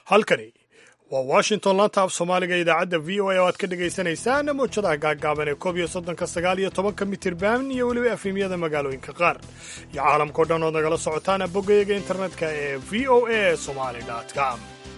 halkani waa washington laanta af soomaaliga idaacadda v o a oo aad ka dhagaysanaysaan mawjadaha gaaggaaban ee koob iyo soddonka sagaal iyo tobanka mitirban iyo weliba efemyada magaalooyinka qaar iyo caalamkao dhan ood nagala socotaan boggayaga internetka ee v o a somali com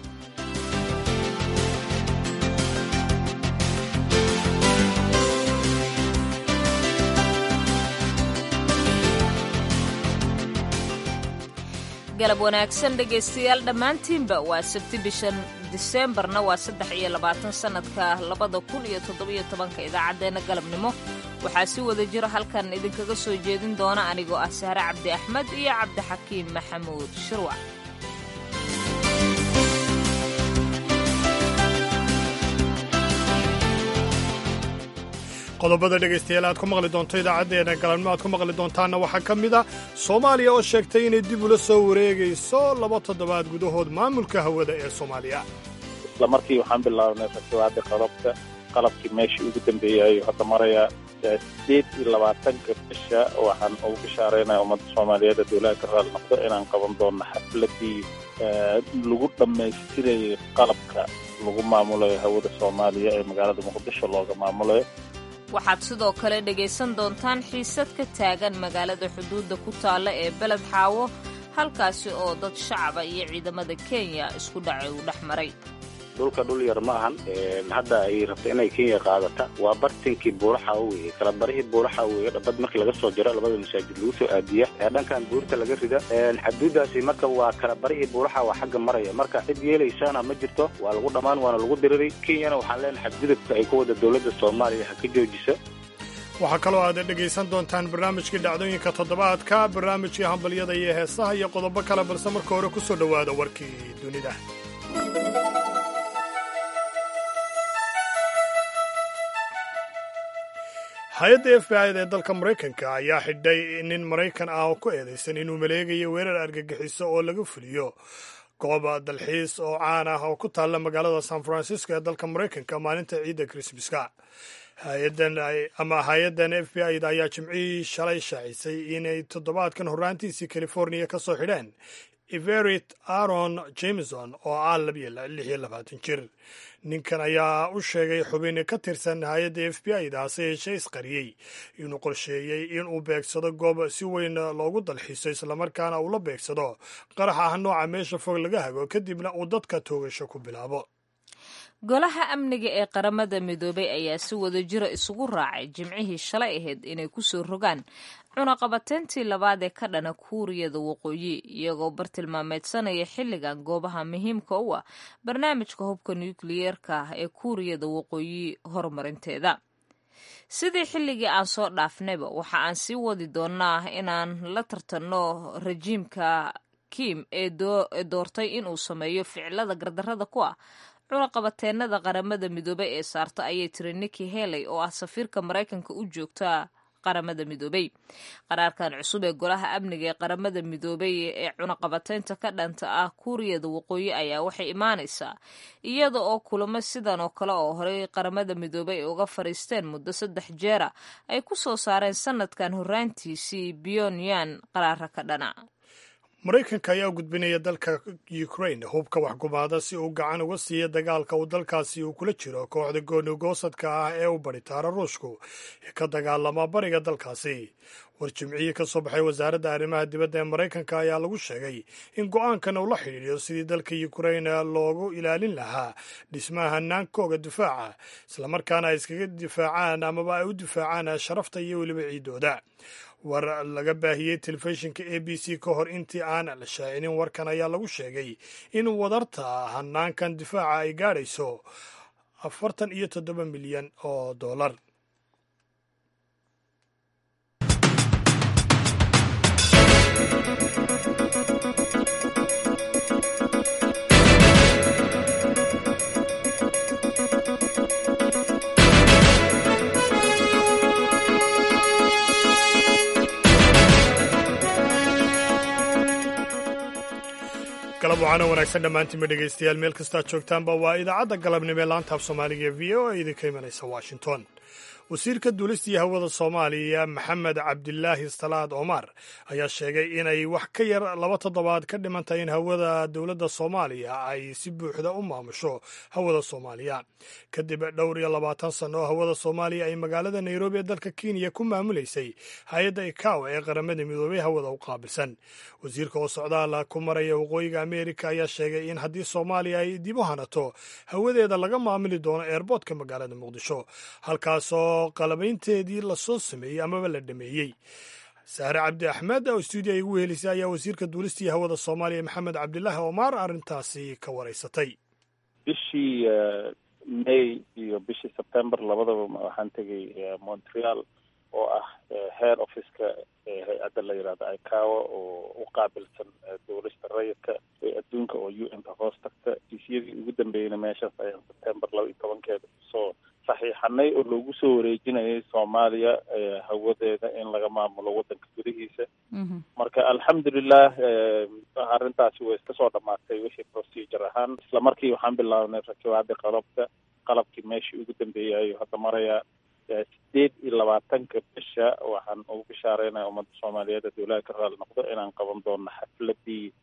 galab wanaagsan dhegaystayaal dhammaantiinba waa sabti bishan diseembarna waa saddex iyo labaatan sannadka labada kun iyo toddobiyo tobanka idaacaddeenna galabnimo waxaa si wada jiro halkan idinkaga soo jeedin doona anigoo ah sahre cabdi axmed iyo cabdixakiim maxamuud shirwac qodobada dhegaystayaal aad ku maqli doonto idaacaddeena galabnimo aad ku maqli doontaanna waxaa ka mid a soomaaliya oo sheegtay inay dib ula soo wareegayso laba toddobaad gudahood maamulka hawada ee soomaaliya isla markii waxaan bilaabnay fasiwaada qalabka qalabkii meeshii ugu dambeeyay ayuu hadda marayaa sideed iyo labaatanka bisha waxaan ugu bishaaraynaya ummadda soomaaliyeed ee dowlaha ka raali noqdo inaan qaban doonno xafladii lagu dhammaystirayay qalabka lagu maamulayo hawada soomaaliya ee magaalada muqdisho looga maamulayo waxaad sidoo kale dhegaysan doontaan xiisad ka taagan magaalada xuduudda ku taalla ee beled xaawo halkaasi oo dad shacaba iyo ciidamada kenya isku dhacay uu dhex maray dhulka dhul yar ma ahan hadda ay rabto inay kenya qaadata waa bartinkii buuraxa weye kala barihii buuraxa weye dhabad markii laga soo jaro labada masaajid lagu soo aadiya dhankan buurta laga rida xaduudaasi marka waa kala barihii buuraxa waa xagga maraya marka cid yeelaysana ma jirto waa lagu dhammaan waana lagu diriray kenyana waxaan leenahay xadgudubka ay ku wada dowladda soomaaliya ha ka joojisa waxaa kaloo aad dhegaysan doontaan barnaamijkii dhacdooyinka toddobaadka barnaamijkii hambalyada iyo heesaha iyo qodobo kale balse marka hore ku soo dhowaada warkii dunida hay-adda f b i da ee dalka maraykanka ayaa xidhay nin maraykan ah oo ku eedaysan inuu maleegayo weerar argagixiso oo laga fuliyo goob dalxiis oo caan ah oo ku taalla magaalada san francisco ee dalka maraykanka maalinta ciidda krismaska hay-adan ama hay-addan f b i da ayaa jimcihii shalay shaacisay inay toddobaadkan horraantiisii californiya ka soo xidheen everett aaron jameson oo ah lix iyo labaatan jir ninkan ayaa u sheegay xubin ka tirsan hay-adda f b i da hase yeeshee isqariyey inuu qorsheeyey inuu beegsado goob si weyn loogu dalxiiso islamarkaana uu la beegsado qarax ah nooca meesha fog laga hago kadibna uu dadka toogasho ku bilaabo golaha amniga ee qaramada midoobay ayaa si wada jira isugu raacay jimcihii shalay ahayd inay ku soo rogaan cunaqabateyntii labaad ee ka dhana kuuriyada waqooyi iyagoo bartilmaameedsanaya xilligan goobaha muhiimka u ah barnaamijka hubka nukliyeerka ah ee kuuriyada waqooyi horumarinteeda sidii xilligii aan soo dhaafnayba waxa aan sii wadi doonnaa inaan la tartanno rajiimka kim ee doortay inuu sameeyo ficilada gardarrada ku ah cunaqabateenada qaramada midoobey ee saarta ayay tiri niki heley oo ah safiirka maraykanka u joogta qaramada midoobey qaraarkan cusub ee golaha amniga ee qaramada midoobey ee cunaqabateynta ka dhanta ah kuuriyada waqooyi ayaa waxay imaanaysaa iyada oo kulamo sidan oo kale oo horey qaramada midoobey ay uga fadhiisteen muddo saddex jeera ay ku soo saareen sanadkan horraantiisii pyonyan qaraara ka dhana maraykanka ayaa gudbinaya dalka ukraine hubka waxgumaada si uu gacan uga siiya dagaalka uu dalkaasi uu kula jiro kooxda goonigoosadka ah ee u baritaara ruushku ee ka dagaalama bariga dalkaasi war jimcihii ka soo baxay wasaaradda arrimaha dibadda ee maraykanka ayaa lagu sheegay in go-aankan uu la xidhiidhiyo sidii dalka ukraine loogu ilaalin lahaa dhismaha hanaankooga difaaca islamarkaana ay iskaga difaacaan amaba ay u difaacaan sharafta iyo weliba ciidooda war laga baahiyey telefishinka a b c ka hor intii aan la shaacinin warkan ayaa lagu sheegay in wadarta hanaankan difaaca ay gaadhayso afartan iyo toddoba milyan oo dollar galab waxaana wanaagsan dhammaantiinba dhegaystayaal meel kastaad joogtaanba waa idaacadda galabnimo ee laanta af soomaaliga ee v o a idinka imanaysa washington wasiirka duulistii hawada soomaaliya maxamed cabdilaahi salaad omar ayaa sheegay inay wax ka yar laba toddobaad ka dhimantahay in hawada dowladda soomaaliya ay si buuxda u maamusho hawada soomaaliya kadib dhowr iyo labaatan sanno oo hawada soomaaliya ay magaalada nairobi ee dalka kenya ku maamulaysay hay-adda ikaw ee qaramada midoobey hawada u qaabilsan wasiirka oo socdaala ku maraya waqooyiga ameerika ayaa sheegay in haddii soomaaliya ay dib u hanato hawadeeda laga maamuli doono eerboodka magaalada muqdisho halkaasoo qalabaynteedii lasoo sameeyey amaba la dhameeyey sahre cabdi axmed oo stuudiya igu wehelisay ayaa wasiirka duulistii hawada soomaaliya maxamed cabdilaahi omar arrintaasi ka waraysatay bishii may iyo bishii september labadaba waxaan tegay montreal oo ah head officeka hay-adda la yidhahda icawa oo u qaabilsan dowlista rayidka ee adduunka oo u n ka hoos tagta diisyadii ugu dambeeyeyna meeshaas ayaan september laba iyo tobankeeda soo saxiixanay oo loogu soo wareejinayay soomaaliya hawadeeda in laga maamulo waddanka gudihiisa marka alxamdulilah arrintaasi way iska soo dhamaatay wixii procedure ahaan isla markii waxaan bilaabnay rakibaadii qalabka qalabkii meeshii ugu dambeeyay hadda maraya sideed iyo labaatanka bisha waxaan ugu bishaareynaya ummadda soomaaliyeed ee dowlaha ka raali noqdo inaan qaban doono xafladii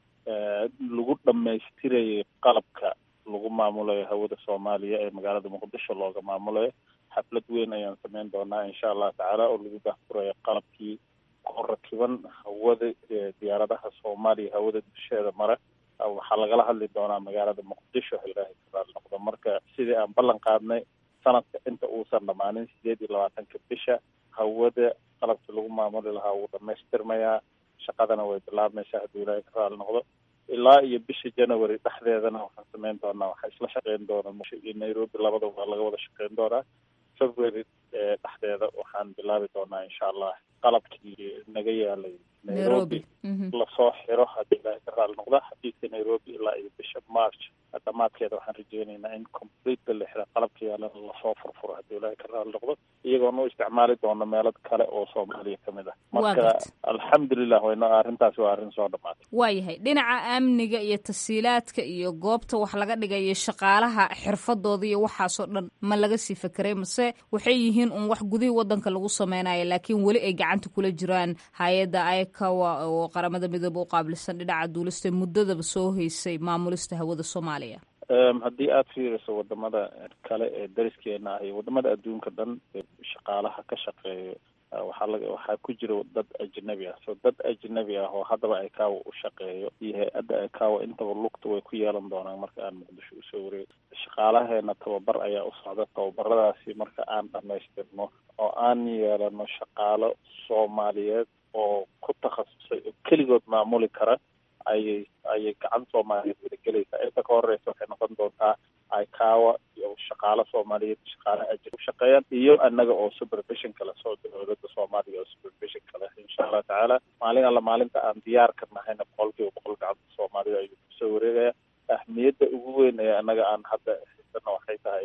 lagu dhamaystirayay qalabka lagu maamulayo hawada soomaaliya ee magaalada muqdisho looga maamulayo xaflad weyn ayaan sameyn doonaa insha allah tacaala oo lagu daahfurayo qalabkii ku rakiban hawada diyaaradaha soomaaliya hawada dusheeda mara waxaa lagala hadli doonaa magaalada muqdisho ilaahay ka raali noqdo marka sidii aan ballan qaadnay sanadka inta uusan dhammaanin sideed iyo labaatanka bisha hawada qalabkii lagu maamuli lahaa wuu dhamaystirmayaa shaqadana way bilaabmaysaa hadduu ilaahay ka raali noqdo ilaa iyo bisha january dhexdeedana waxaan sameyn doonaa waxaa isla shaqeyn doona iyo nairobi labadaba waa laga wada shaqeyn doonaa february dhexdeeda waxaan bilaabi doonaa insha allah qalabkii naga yaalay nairobi lasoo xiro haddii ilaahay ka raali noqda xafiiska nairobi ilaa iyo bisha march dhamaadkeeda waxaan rajeynaynaa in complete la xira qalabka yaalana lasoo furfuro haddii ilaahay ka raali noqdo iyagoona u isticmaali doono meelo kale oo soomaaliya ka mid ah marka alxamdulilah wayno arrintaasi waa arrin soo dhamaatay waayahay dhinaca amniga iyo tasiilaadka iyo goobta wax laga dhigayo shaqaalaha xirfadooda iyo waxaasoo dhan ma laga sii fekeray mase waxay yihiin un wax gudihii wadanka lagu sameynayo laakiin weli ay gacanta kula jiraan hay-adda icawa oo qaramada midoobe u qaabilsan dhinaca duulista muddadaba soo heysay maamulista hawada soomaaliya haddii aada fiiriso wadamada kale ee dariskeena ah iyo wadamada adduunka dhan shaqaalaha ka shaqeeyo waxaa laga waxaa ku jira dad ajnabi ah so dad ajnabi ah oo haddaba icawa u shaqeeyo iyo hay-adda icawa intaba lugta way ku yeelan doonaan marka aan muqdisho usoo wareego shaqaalaheena tababar ayaa u socda tababaradaasi marka aan dhamaystirno oo aan yeelano shaqaalo soomaaliyeed oo ku takhasusay oo keligood maamuli kara ayay ayay gacan soomaaliyeed wadagelaysaa inta ka horeysa waxay noqon doontaa icawa iyo shaqaalo soomaaliyeed shaqaalo ajir u shaqeeyaan iyo annaga oo supervision kale soo dowladda soomaaliya oo supervision kale insha allah tacaala maalin alla maalinta aan diyaarka nahayna boqol kiiba boqol gacanta soomaalida ayuu kusoo wareegaya ahmiyadda ugu weyn ee annaga aan hadda haysano waxay tahay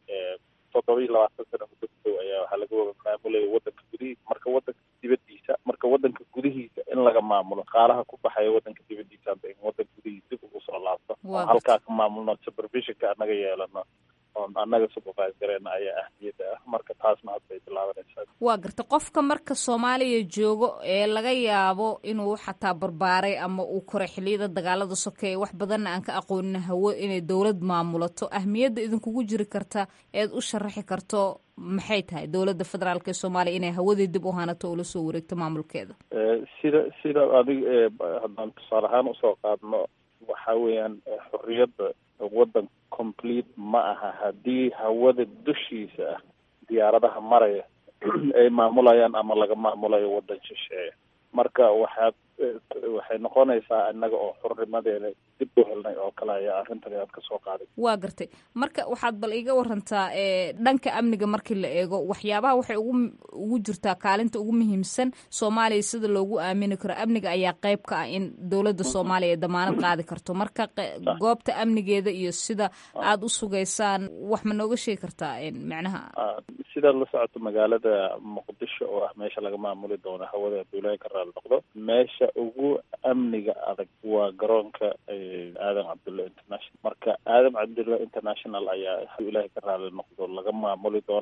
toddoba iyo labaatan sana muddo gudow ayaa waxaa laga wada maamulaya wadanka gudihiisa marka wadanka dibadiisa marka wadanka gudihiisa in laga maamulo qaalaha ku baxaya wadanka dibadiisa hadda in wadanka gudihiisa dib ugu soo laabto oo halkaa ka maamulno supervisionka annaga yeelano oon annaga supervisoreena ayaa ahmiyadda ah marka taasna hadda ay bilaabanaysaa waa garta qofka marka soomaaliya joogo ee laga yaabo inuu xataa barbaaray ama uu koray xiliyada dagaalada sokeeye wax badanna aan ka aqoonin hawo inay dowlad maamulato ahmiyadda idinkugu jiri karta eed u sharaxi karto maxay tahay dowladda federaalk ee soomaaliya inay hawadii dib u hanato oo lasoo wareegto maamulkeeda sida sida adig haddaan tusaale ahaan usoo qaadno waxa weeyaan xorriyadda waddan complete ma aha haddii hawada dushiisa ah diyaaradaha maraya ay maamulayaan ama laga maamulayo waddan shisheeya marka waxaad waxay noqonaysaa innaga oo xurnimadeeda dib u helnay oo kale ayaa arrintan aad ka soo qaaday waa gartay marka waxaad bal iga warantaa dhanka amniga markii la eego waxyaabaha waxay ugu ugu jirtaa kaalinta ugu muhiimsan soomaaliya sida loogu aamini karo amniga ayaa qayb ka ah in dowladda soomaaliya ay damaanad qaadi karto marka goobta amnigeeda iyo sida aada u sugaysaan wax ma nooga sheegi kartaa macnaha sidaad la socoto magaalada muqdisho oo ah meesha laga maamuli doono hawada abdullaahi ka raali noqdo meesha ugu amniga adag waa garoonka aadan cabdulla international marka aadan cabdulla international ayaa ilaahay ka raali noqdo laga maamuli doonaa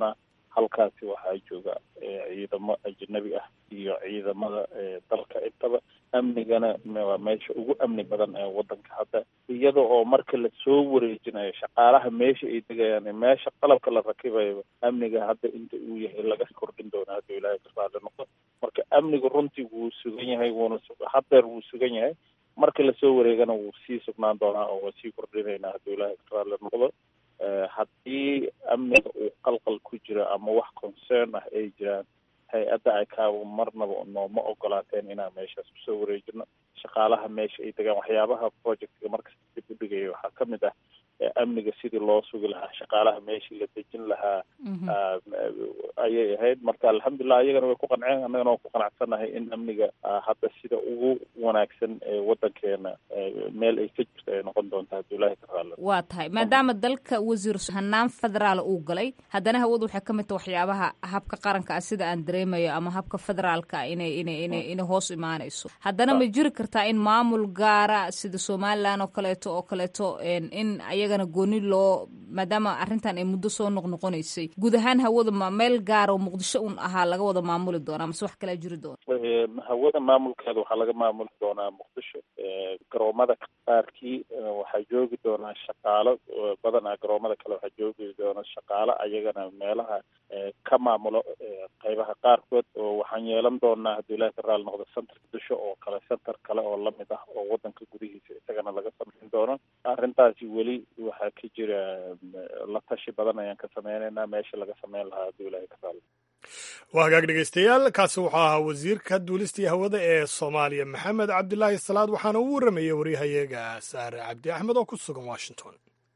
halkaasi waxaa jooga ciidamo ajnabi ah iyo ciidamada dalka intaba amnigana waa meesha ugu amni badan ee wadanka hadda iyada oo marka lasoo wareejinayo shaqaalaha meesha ay degayaan meesha qalabka la rakibayo amniga hadda inta uu yahay laga kordhin doona hadduu ilaahay ka raali noqdo marka amnigu runtii wuu sugan yahay wuuna haddeer wuu sugan yahay marka lasoo wareegana wuu sii sugnaan doonaa oo waa sii kordhinaynaa hadduu ilaahay ka raali noqdo haddii amniga uu qalqal ku jiro ama wax concern ah ay jiraan hay-adda icaawo marnaba nooma ogolaateen inaan meeshaas kusoo wareejino shaqaalaha meesha ay degaan waxyaabaha projectga markasta dib u dhigaya waxaa ka mid ah amniga sidii loo sugi lahaa shaqaalaha meeshii la dejin lahaa ayay ahayd marka alxamdulilah iyagana way ku qanceen annagana waan ku qanacsannahay in amniga hadda sida ugu wanaagsan ee wadankeena meel ay ka jirto ay noqon doonta hadduu ilaahay ka raali waa tahay maadaama dalka wasiir hanaan federaal uu galay haddana hawadu waxay ka mid taha waxyaabaha habka qaranka ah sida aan dareemayo ama habka federaalka ah inay inay inay inay hoos imaanayso haddana ma jiri kartaa in maamul gaara sida somaliland oo kaleeto oo kaleeto in ayagana gooni loo maadaama arrintan ay muddo soo noqnoqonaysay guud ahaan hawada ma meel gaara oo muqdisho un ahaa laga wada maamuli doonaa mase wax kalaa jiri doona hawada maamulkeeda waxaa laga maamuli doonaa muqdisho garoomada qaarkii waxaa joogi doonaa shaqaalo badanaa garoomada kale waxaa joogi doona shaqaalo ayagana meelaha ka maamulo qaybaha qaarkood oo waxaan yeelan doonaa hadduu ilahi ka raali noqdo center muqdisho oo kale center kale oo lamid ah oo wadanka gudihiisa isagana laga samayn doono arrintaasi weli waxaa ka jira la tashi badan ayaan ka sameynaynaa meesha laga sameyn lahaa hadduu ilahi ka raali waa hagaag dhegeystayaal kaasi wuxuu ahaa wasiirka duulista iyo hawada ee soomaaliya maxamed cabdilaahi salaad waxaana uu warramayay waryahayaga saare cabdi axmed oo ku sugan washington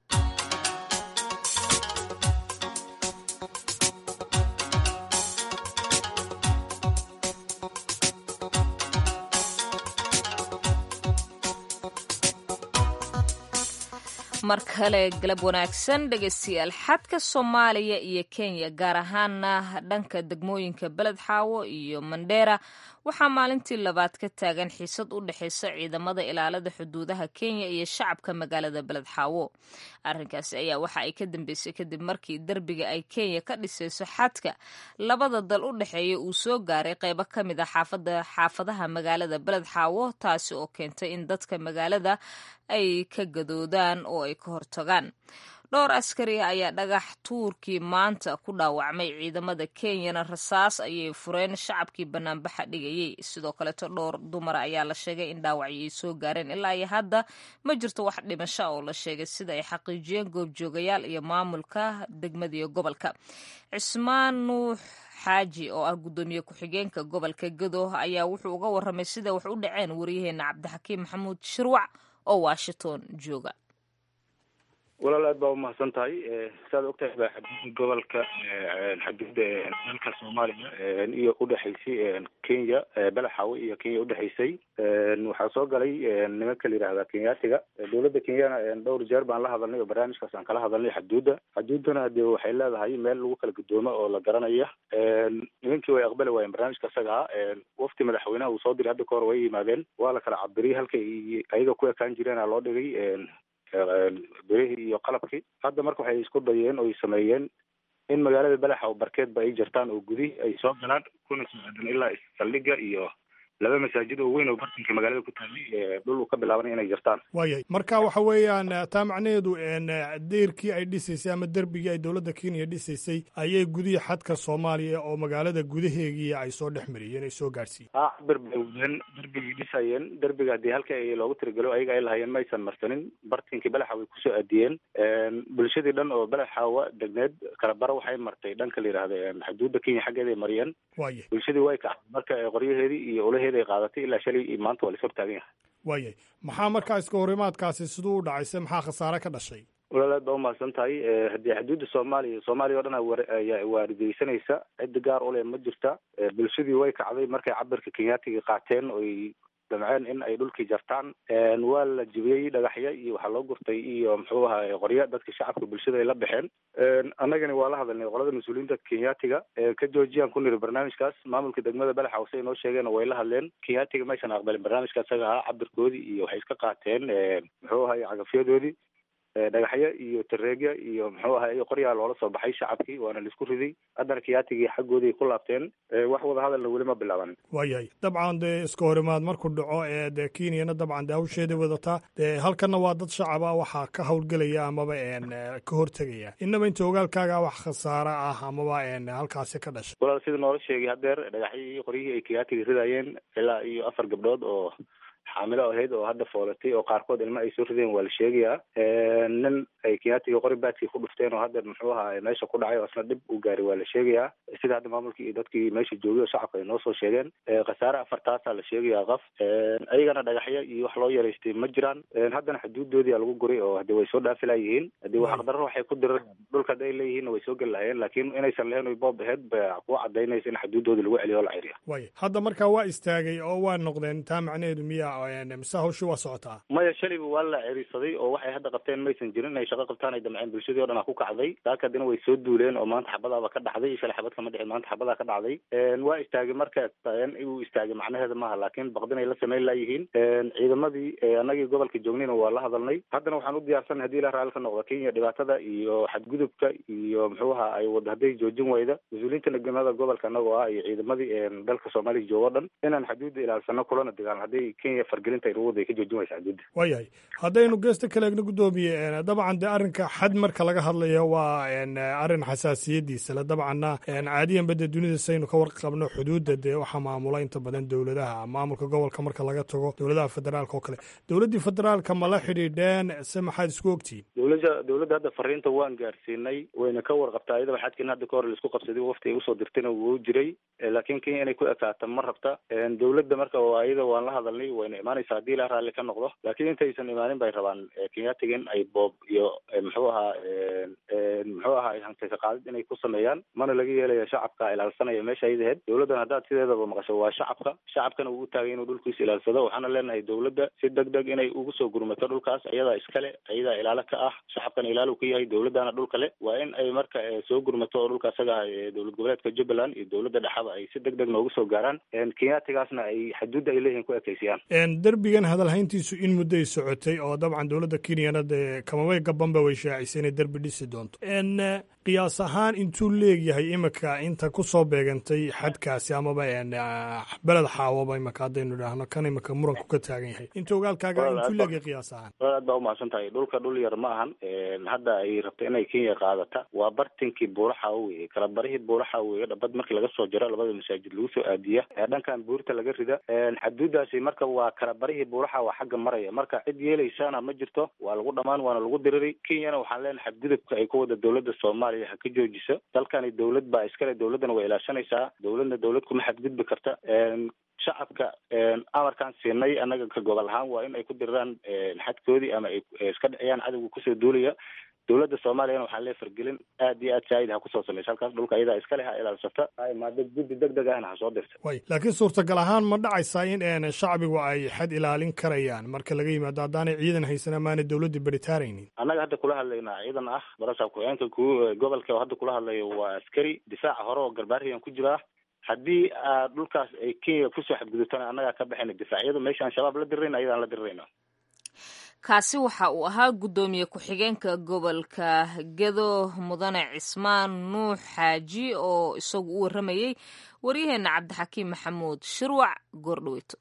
mar kale galab wanaagsan dhegeystayaal xadka soomaaliya iyo kenya gaar ahaana dhanka degmooyinka beled xaawo iyo mandheera waxaa maalintii labaad ka taagan xiisad u dhexeysa ciidamada ilaalada xuduudaha kenya iyo shacabka magaalada beled xaawo arrinkaasi ayaa waxa ay ka dambeysay kadib markii derbiga ay kenya ka dhisayso xadka labada dal u dhexeeya uu soo gaaray qeybo ka mid a xaafadaha magaalada beled xaawo taasi oo keentay in dadka magaalada ay ka gadoodaan oo ay ka hortagaan dhowr askari ayaa dhagax tuurkii maanta ku dhaawacmay ciidamada kenyana rasaas ayay fureen shacabkii banaanbaxa dhigayay sidoo kaleeto dhowr dumara ayaa la sheegay in dhaawacyo ay soo gaareen ilaa iyo hadda ma jirto wax dhimasho oo la sheegay sida ay xaqiijiyeen goobjoogayaal iyo maamulka degmada iyo gobolka cismaan nuux xaaji oo ah guddoomiye ku-xigeenka gobolka gado ayaa wuxuu uga warramay sida wax u dhaceen waryaheena cabdixakiim maxamuud shirwac oo washington jooga walaal aad baa umahadsan tahay saad ogtahay baa xaduudda gobolka xaduudda dalka soomaaliya iyo udhexaysay kenya balaxawe iyo kenya udhexaysay waxaa soo galay nimanka la yidhahda kenyaatiga dowladda kenyana dhowr jeer baan la hadalnay oo barnaamijkaas aan kala hadalnay xaduudda xaduuddana dee waxay leedahay meel lagu kala gudoomo oo la garanaya nimankii way aqbali waayeen barnaamijka isaga ah wafti madaxweynaha uu soo diray hadda ka hor way yimaadeen waa la kala cabiriyay halkay ayaga ku ekaan jireena loo dhigay berihii iyo qalabkii hadda marka waxay isku dayeen oo ay sameeyeen in magaalada balaxa oo barkeedba ay jirtaan oo gudihi ay soo galaan kuna soo aadan ilaa saldhiga iyo laba masaajid oo weyn oo bartanka magaalada ku taallay dhul uu ka bilaabanay inay jirtaan waayahay marka waxa weeyaan taa macnaheedu deyrkii ay dhisaysay ama derbigii ay dowladda kenya dhisaysay ayay gudihii xadka soomaaliya oo magaalada gudaheegii ay soo dhex mariyeen ay soo gaadhsiiyeen ha cabir bay wadeen derbigay dhisayeen derbiga haddii halka ay loogu tiragelo ayaga ay lahaayeen maysan marsanin bartinkii balaxa way kusoo aadiyeen bulshadii dhan oo balaxaawa degneed kala bara waxay martay dhanka la yidhaahda xuduudda kenya xaggeeda ay mariyeen waayay bulshadii way kacday marka qoryaheedii iyo olaheedi ay qaadatay ilaa shalay iyo maanta waa la is hortaagan yahay waayay maxaa markaa iska horimaadkaasi siduu u dhacayse maxaa khasaare ka dhashay walaal aad baa umahadsan tahay haddii xuduudda soomaaliya soomaaliya o dhan ayaa waarideysanaysa ciddi gaar u leh ma jirta bulshadii way kacday markay cabirka kenyaatiga qaateen oy damceen in ay dhulkii jartaan waa la jibiyey dhagaxya iyo waxaa loo gurtay iyo muxuu ahaay qoryo dadka shacabka bulshada ay la baxeen annagani waa la hadalnay qolada mas-uuliyiinta kenyaatiga ka joojiyaan ku niri barnaamijkaas maamulka degmada balaxa hose ay noo sheegeen way la hadleen kenyaatiga maysan aqbalin barnaamijka isaga ahaa cabirkoodii iyo waxay iska qaateen muxuu ahaay cagafyadoodii dhagaxyo iyo tareegya iyo muxuu ahay qoryaa loola soo baxay shacabkii waana laisku riday haddana kiyaatigii xaggooday ku laabteen wax wada hadalna weli ma bilaaban waayahay dabcan dee iska horimaad markuu dhaco ee dee kenyana dabcan dee hawsheedii wadataa dee halkanna waa dad shacaba waxaa ka howlgelaya amaba ka hortegaya inaba inta ogaalkaaga wax khasaare ah amaba halkaasi ka dhashay walaal sida noola sheegay hadeer dhagaxyii iyo qoryihii ay kiyaatiga ridayeen ilaa iyo afar gabdhood oo xaamilo ahayd oo hadda foolatay oo qaarkood ilma ay soo rideen waa la sheegayaa nin ay kiyaatiga qori baadkii ku dhufteen oo hadda muxuu ahaa meesha ku dhacay oo isna dhib u gaaray waa la sheegayaa sida hadda maamulkii iyo dadkii meesha joogay oo shacabka ay noo soo sheegeen khasaare afartaasaa la sheegayaa qaf ayagana dhagaxyo iyo wax loo yaraystay ma jiraan haddana xuduudoodii lagu guray oo hade way soo dhaafi layihiin hadii xaqdarro waxay ku direen dhulka hadday leeyihiinna way soo geli lahayeen laakiin inaysan lahayn oy boob aheyd ba ku cadaynaysa in xuduudoodii lagu celiyo o la ciriya way hadda markaa waa istaagay oo waa noqdeen taa macnaheedu miya mise hawshii waa socotaa maya shalayba waa la cerisaday oo waxay hadda qabteen maysan jirin inay shaqo qabtaan ay damceen bulshadii o dhan a ku kacday saaka haddina way soo duuleen oo maanta xabadaaba ka dhacday shalay xabad kama dhicin maanta xabadaa ka dhacday waa istaagay marka uu istaagay macnaheeda maaha laakiin baqdinay la samayn layihiin ciidamadii annagii gobolka joognayna waa la hadalnay haddana waxaan u diyaarsanay hadii la raalli ka noqdo kenya dhibaatada iyo xadgudubka iyo muxuu ahaa ay wada hadday joojin wayda mas-uuliyiinta nagmada gobolka anagoo ah iyo ciidamadii dalka soomaaliya joogo o dhan inaan xuduudda ilaalsano kulana dagaalno hadday kenya fargelinta ay ruwada ay ka joojin waysa xuduudda waayahay haddaynu geesta kale egna guddoomiye dabcan dee arrinka xad marka laga hadlayo waa arrin xasaasiyadiisa le dabcanna caadiyanba dee dunida saynu ka warqabno xuduudda dee waxaa maamula inta badan dowladaha maamulka gobolka marka laga tago dowladaha federaalka oo kale dowladdii federaalka ma la xidhiidheen se maxaad isku ogtihiin dowladda dowladda hadda fariinta waan gaarsiinay wayna ka warqabtaa iyadaba xadkin hadda ka hor laisku qabsaday wafti ay usoo dirtayna wuu jiray laakiin kenya inay ku ekaato ma rabta dowladda marka iyada waan la hadalnay wayna imaanaysa hadii la raalli ka noqdo laakiin intaysan imaanin bay rabaan kenyaatiga in ay boob iyo muxuu ahaa muxuu ahaa hantaysa qaadid inay ku sameeyaan mana laga yeelaya shacabka ilaalsanaya meesha ayada aheyd dowladdan haddaad sideedaba maqasho waa shacabka shacabkana uu taagay inuu dhulkiisa ilaalsado waxaana leenahay dowladda si deg deg inay ugu soo gurmato dhulkaas ayadaa iskale ayadaa ilaalo ka ah shacabkana ilaalo ka yahay dowladdana dhulka le waa in ay marka soo gurmato oo dhulka asaga ah dowlad goboleedka jubbaland iyo dowladda dhexaba ay si deg deg noogu soo gaaraan kenyaatigaasna ay xuduudda ay leeyihin ku ekeysiyaan derbigan hadalhayntiisu in mudday socotay oo dabcan dowladda kenyana dee kamabay gabanba way shaacisay inay derbi dhisi doonto qiyaas ahaan intuu leegyahay imika inta ku soo beegantay xadkaasi amaba beled xaawaba imika haddaynu idhaahno kan imika muranku ka taagan yahay inta ogaalkaaga intuu leegyahay qiyaas ahaan aad baa umahadsan tahay dhulka dhul yar ma ahan hadda ay rabto inay kenya qaadata waa bartinkii buuraxa weye kala barihii buuraxa weye dhabad markii laga soo jaro labada masaajid lagu soo aadiya dhankan buurta laga rida xaduudaasi marka waa kala barihii buuraxa waa xagga maraya marka cid yeelaysana ma jirto waa lagu dhamaan waana lagu diriri kenyana waxaan leenahay xadgudubka ay ku wada dowladda soomaaliya ha ka joojiso dalkani dowlad baa iskale dowladdana way ilaashanaysaa dowladna dowlad kuma xadgudbi karta shacabka amarkaan siinay annaga ka gobol ahaan waa in ay ku diriraan xadkoodii ama ay iska dhiciyaan cadowga kusoo duulaya dowladda soomaaliyana waxaa lee fargelin aad iyo aad saa'id ha kusoo samaysa halkaas dhulka iyadaa iskale ha ilaalsata ha imaado guddi deg deg ahna ha soo dirta way laakiin suurtagal ahaan ma dhacaysaa in shacbigu ay xad ilaalin karayaan marka laga yimaado haddaanay ciidan haysan amaanay dowladda beritaaraynin annaga hadda kula hadlaynaa ciidan ah barasaab ku-xeenka ku gobolka hadda kula hadlayo waa askari difaaca hore oo garbaariyan ku jiraa haddii aad dhulkaas ay kenya kusoo xadgudubtana annagaa ka baxayna difaacyadu meesha aan shabaab la dirirayna ayadaan la dirirayna kaasi waxa uu ahaa guddoomiye ku-xigeenka gobolka gedo mudane cismaan nuux xaaji oo isagu u warramayey waryaheena cabdixakiim maxamuud shirwac goordhaweyto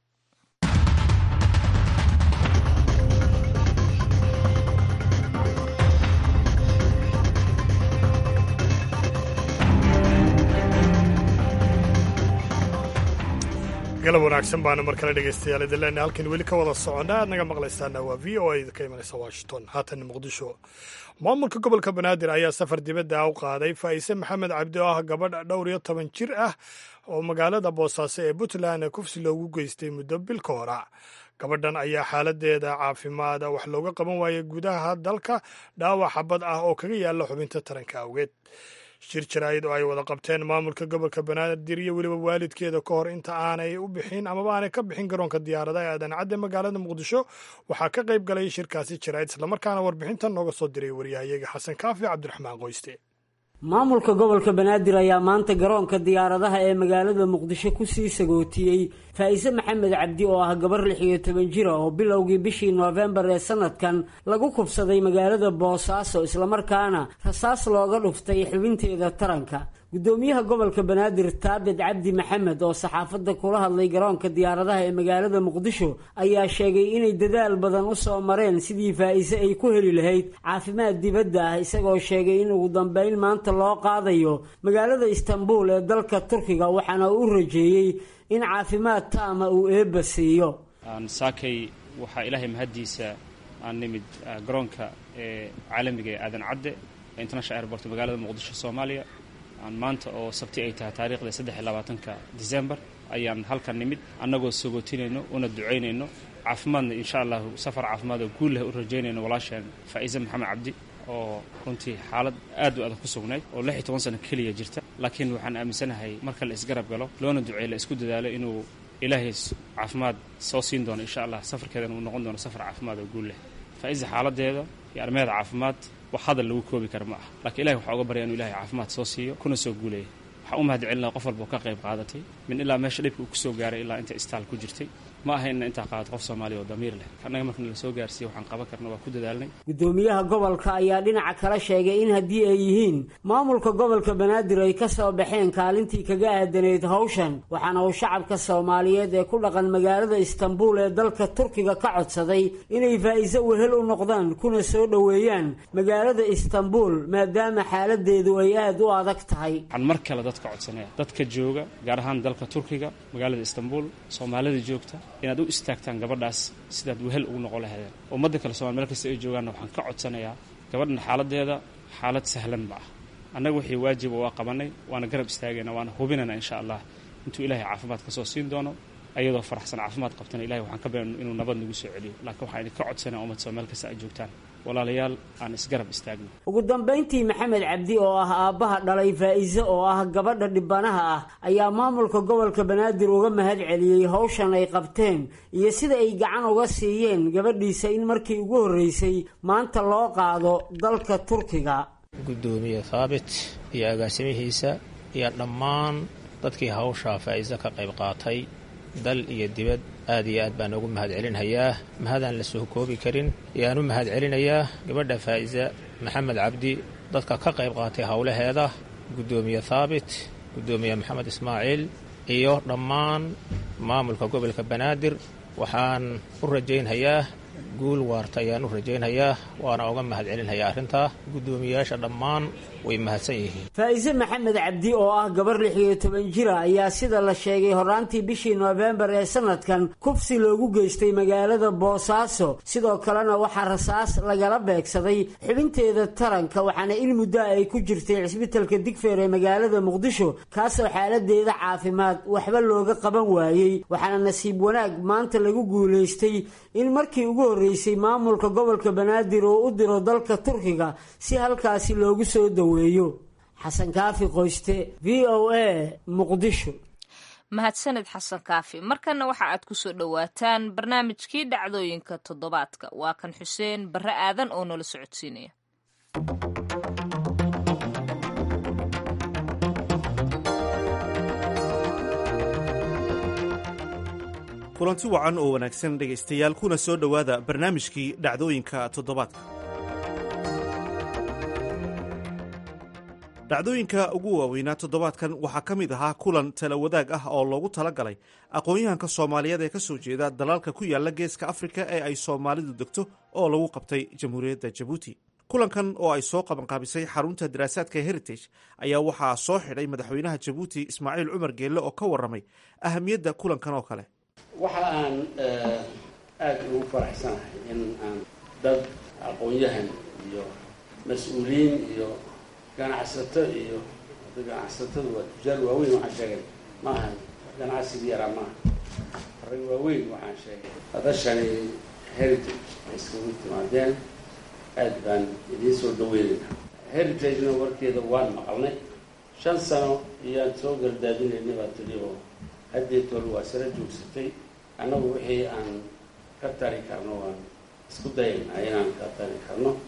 galab wanaagsan baana mar kale dhegaystayaal idinleena halkan weli ka wada soconna aad naga maqlaysaana waa v o a ka imanaysa washington haatan muqdisho maamulka gobolka banaadir ayaa safar dibadda u qaaday faa'ise maxamed cabdi oo ah gabadh dhowr iyo toban jir ah oo magaalada boosaaso ee puntland kufsi loogu geystay muddo bil ka hora gabadhan ayaa xaaladeeda caafimaada wax looga qaban waayay gudaha dalka dhaawac xabad ah oo kaga yaalla xubinta taranka awgeed shir jaraa'id oo ay wada qabteen maamulka gobolka banaadir iyo weliba waalidkeeda ka hor inta aanay u bixin amaba aanay ka bixin garoonka diyaaradaha ee adancadda magaalada muqdisho waxaa ka qayb galay shirkaasi jaraa'id islamarkaana warbixintan nooga soo diray waryahayaga xasan kaafi cabdiraxmaan qoyste maamulka gobolka banaadir ayaa maanta garoonka diyaaradaha ee magaalada muqdisho kusii sagootiyey faa-ise maxamed cabdi oo ah gabar lix iyo toban jira oo bilowgii bishii noofembar ee sanadkan lagu kubsaday magaalada boosaaso islamarkaana rasaas looga dhuftay xubinteeda taranka guddoomiyaha gobolka banaadir taabid cabdi maxamed oo saxaafadda kula hadlay garoonka diyaaradaha ee magaalada muqdisho ayaa sheegay inay dadaal badan u soo mareen sidii faa-ise ay ku heli lahayd caafimaad dibadda ah isagoo sheegay in ugu dambeyn maanta loo qaadayo magaalada istanbul ee dalka turkiga waxaana u rajeeyey in caafimaad taama uu eebba siiyo saakay waxaa ilaahay mahaddiisa aan nimid garoonka ee caalamiga ee aadan cadde international airport magaalada muqdisho soomaaliya aan maanta oo sabti ay tahay taariikhda saddex iyo labaatanka december ayaan halkan nimid annagoo sogootinayno una ducaynayno caafimaadna insha allahu safar caafimaad oo guul leh u rajaynayno walaasheen faa'iise maxamed cabdi oo runtii xaalad aad u adag ku sugnayd oo lix iyo toban sano keliya jirta laakiin waxaan aaminsanahay marka la isgarab galo loona duceey la isku dadaalo inuu ilaahay caafimaad soo siin doono insha allah safarkeedana uu noqon doono safar caafimaad oo guul leh faa'iise xaaladeeda iyo arrimaheeda caafimaad wax hadal lagu koobi kara ma ah lakiin ilahi waxaa uga barya inu ilahay caafimaad soo siiyo kuna soo guuleeya waxaan u mahad celinaa qof walba oo ka qayb qaadatay min ilaa meesha dhibka uu kusoo gaaray ilaa inta istaal ku jirtay ma aha inna intaa qaadato qof soomaaliya oo damiir leh annaga markana la soo gaarsiiye waxaan qaban karna waa ku dadaalnay guddoomiyaha gobolka ayaa dhinaca kala sheegay in haddii ay yihiin maamulka gobolka banaadir ay ka soo baxeen kaalintii kaga aadanayd hawshan waxaana uu shacabka soomaaliyeed ee ku dhaqan magaalada istanbul ee dalka turkiga ka codsaday inay faa'iise wehel u noqdaan kuna soo dhoweeyaan magaalada istanbul maadaama xaaladeedu ay aada u adag tahay waxaan mar kale dadka codsanaya dadka jooga gaar ahaan dalka turkiga magaalada istanbul soomaalida joogta inaad u istaagtaan gabadhaas sidaad wehel ugu noqon lahaydeen ummadda kale somal meel kasta ay joogaanna waxaan ka codsanayaa gabadhan xaaladeeda xaalad sahlan ma ah annaga wixii waajiba waa qabanay waana garab istaagayna waana hubinayna insha allah intuu ilaahay caafimaad ka soo siin doono ayadoo faraxsan caafimaad qabtana ilahay waxaan ka bayan inuu nabad nagu soo celiyo laakiin waxaan idinka codsanaya ummad somal meel kasta aad joogtaan walaalayaal aan isgarab istaagno ugu dambayntii maxamed cabdi oo ah aabbaha dhalay faa'iise oo ah gabadha dhibanaha ah ayaa maamulka gobolka banaadir uga mahad celiyey hawshan ay qabteen iyo sida ay gacan uga siiyeen gabadhiisa in markii ugu horreysay maanta loo qaado dalka turkiga guddoomiye thaabit iyo agaasimihiisa iyo dhammaan dadkii hawshaa faa'iise ka qayb qaatay dal iyo dibad aad iyo aad baan ugu mahad celinhayaa mahadaan la soo koobi karin ayaan u mahad celinayaa gabadha faa'isa maxamed cabdi dadka ka qayb qaatay howlaheeda guddoomiye thaabit guddoomiye maxamed ismaaciil iyo dhammaan maamulka gobolka banaadir waxaan u rajaynhayaa guul waarta ayaan u rajaynhayaa waana uga mahad celinhayaa arrintaa guddoomiyayaasha dhammaan way mahadsan yihiin faa'iise maxamed cabdi oo ah gabar lix iyo toban jira ayaa sida la sheegay horraantii bishii noofembar ee sanadkan kufsi loogu geystay magaalada boosaaso sidoo kalena waxaa rasaas lagala beegsaday xubinteeda taranka waxaana in muddo ay ku jirtay cisbitalka digfeer ee magaalada muqdisho kaasoo xaaladeeda caafimaad waxba looga qaban waayey waxaana nasiib wanaag maanta lagu guulaystay in markii ugu horreysay maamulka gobolka banaadir oo u diro dalka turkiga si halkaasi loogu soo daweeyo xasan kaafi qoyste v o a muqdisho mahadsaned xasan kaafi markana waxa aad ku soo dhowaataan barnaamijkii dhacdooyinka toddobaadka waa kan xuseen barre aadan oo nala socodsiinaya kulanti wacan oo wanaagsan dhegaystayaal kuna soo dhowaada barnaamijkii dhacdooyinka toddobaadka dhacdooyinka ugu waaweynaa toddobaadkan waxaa ka mid ahaa kulan tala wadaag ah oo loogu tala galay aqoon-yahanka soomaaliyeed ee ka soo jeeda dalalka ku yaala geeska afrika ee ay soomaalidu degto oo lagu qabtay jamhuuriyadda jabuuti kulankan oo ay soo qabanqaabisay xarunta daraasaadka heritage ayaa waxaa soo xidhay madaxweynaha jabuuti ismaaciil cumar geelle oo ka warramay ahamiyadda kulankan oo kale waxa aan aada ugu faraxsanahay in aan dad aqoon-yahan iyo mas-uuliyiin iyo ganacsato iyo ganacsatadu waa tujaar waaweyn waxaan sheegay ma ahan ganacsiga yaraa maaha arrin waaweyn waxaan sheegay hadashani heritage ay iskagu timaadeen aad baan idiin soo dhaweynayna heritagena warkeeda waan maqalnay shan sano iyaan soo gardaadinaynay baa tiri oo haddeetool waa sara joogsatay annagu wixii aan ka tari karno waan isku dayaynaa inaan ka tari karno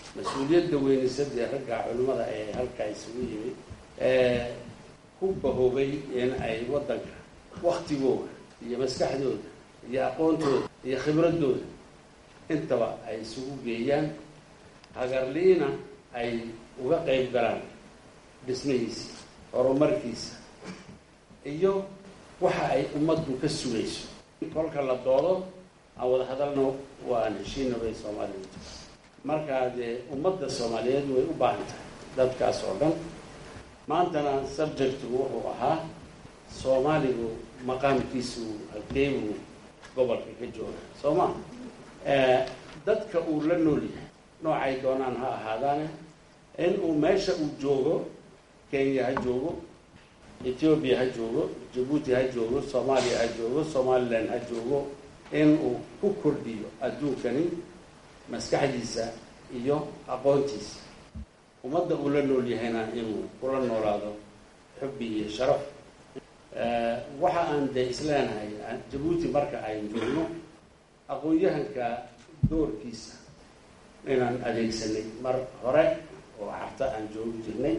mas-uuliyadda weynisadii ragga culimmada ee halkaa isugu yimid ku bahoobay in ay waddanka waktigooda iyo maskaxdooda iyo aqoontooda iyo khibradooda intaba ay isugu geeyaan hagarliina ay uga qayb galaan dhismihiisa horumarkiisa iyo waxa ay ummaddu ka sugayso kolka la doodo aan wada hadalno waa aan heshiina bay soomaalidu markaa dee ummadda soomaaliyeed way u baahan tahay dadkaas oo dhan maantana subjectigu wuxuu ahaa soomaaligu maqaamkiisu halkeebuu gobolka ka jooga soo ma dadka uu la nool yahay noocay doonaan ha ahaadaane in uu meesha uu joogo kenya ha joogo ethoobiya ha joogo jabuuti ha joogo soomaaliya ha joogo somalilan ha joogo in uu ku kordhiyo adduunkani maskaxdiisa iyo aqoontiisa ummadda uu la nool yahayna inuu kula noolaado xubbi iyo sharaf waxa aan dee isleenahay jabuuti marka aynu joogno aqoon-yahanka doorkiisa inaan adeegsanay mar hore oo carta aan joogi jirnay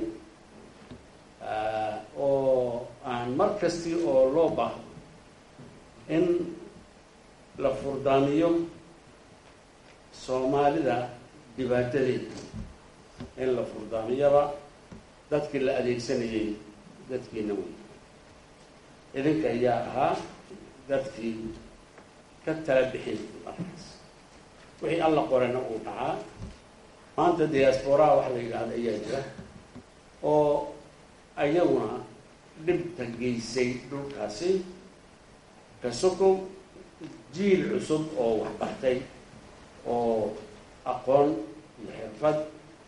oo aan mar kasti oo loo baahdo in la furdaamiyo soomaalida dhibaatadeeda in la furdaamiyaba dadkii la adeegsanayay dadkiina wey idinka ayaa ahaa dadkii ka tala bixin markaas wixii alla qorena uu dhacaa maanta diasporaa wax la yidhaahda ayaa jira oo ayaguna dhibta geysay dhulkaasi kasokow jiil cusub oo waxbartay oo aqoon iyo xirfad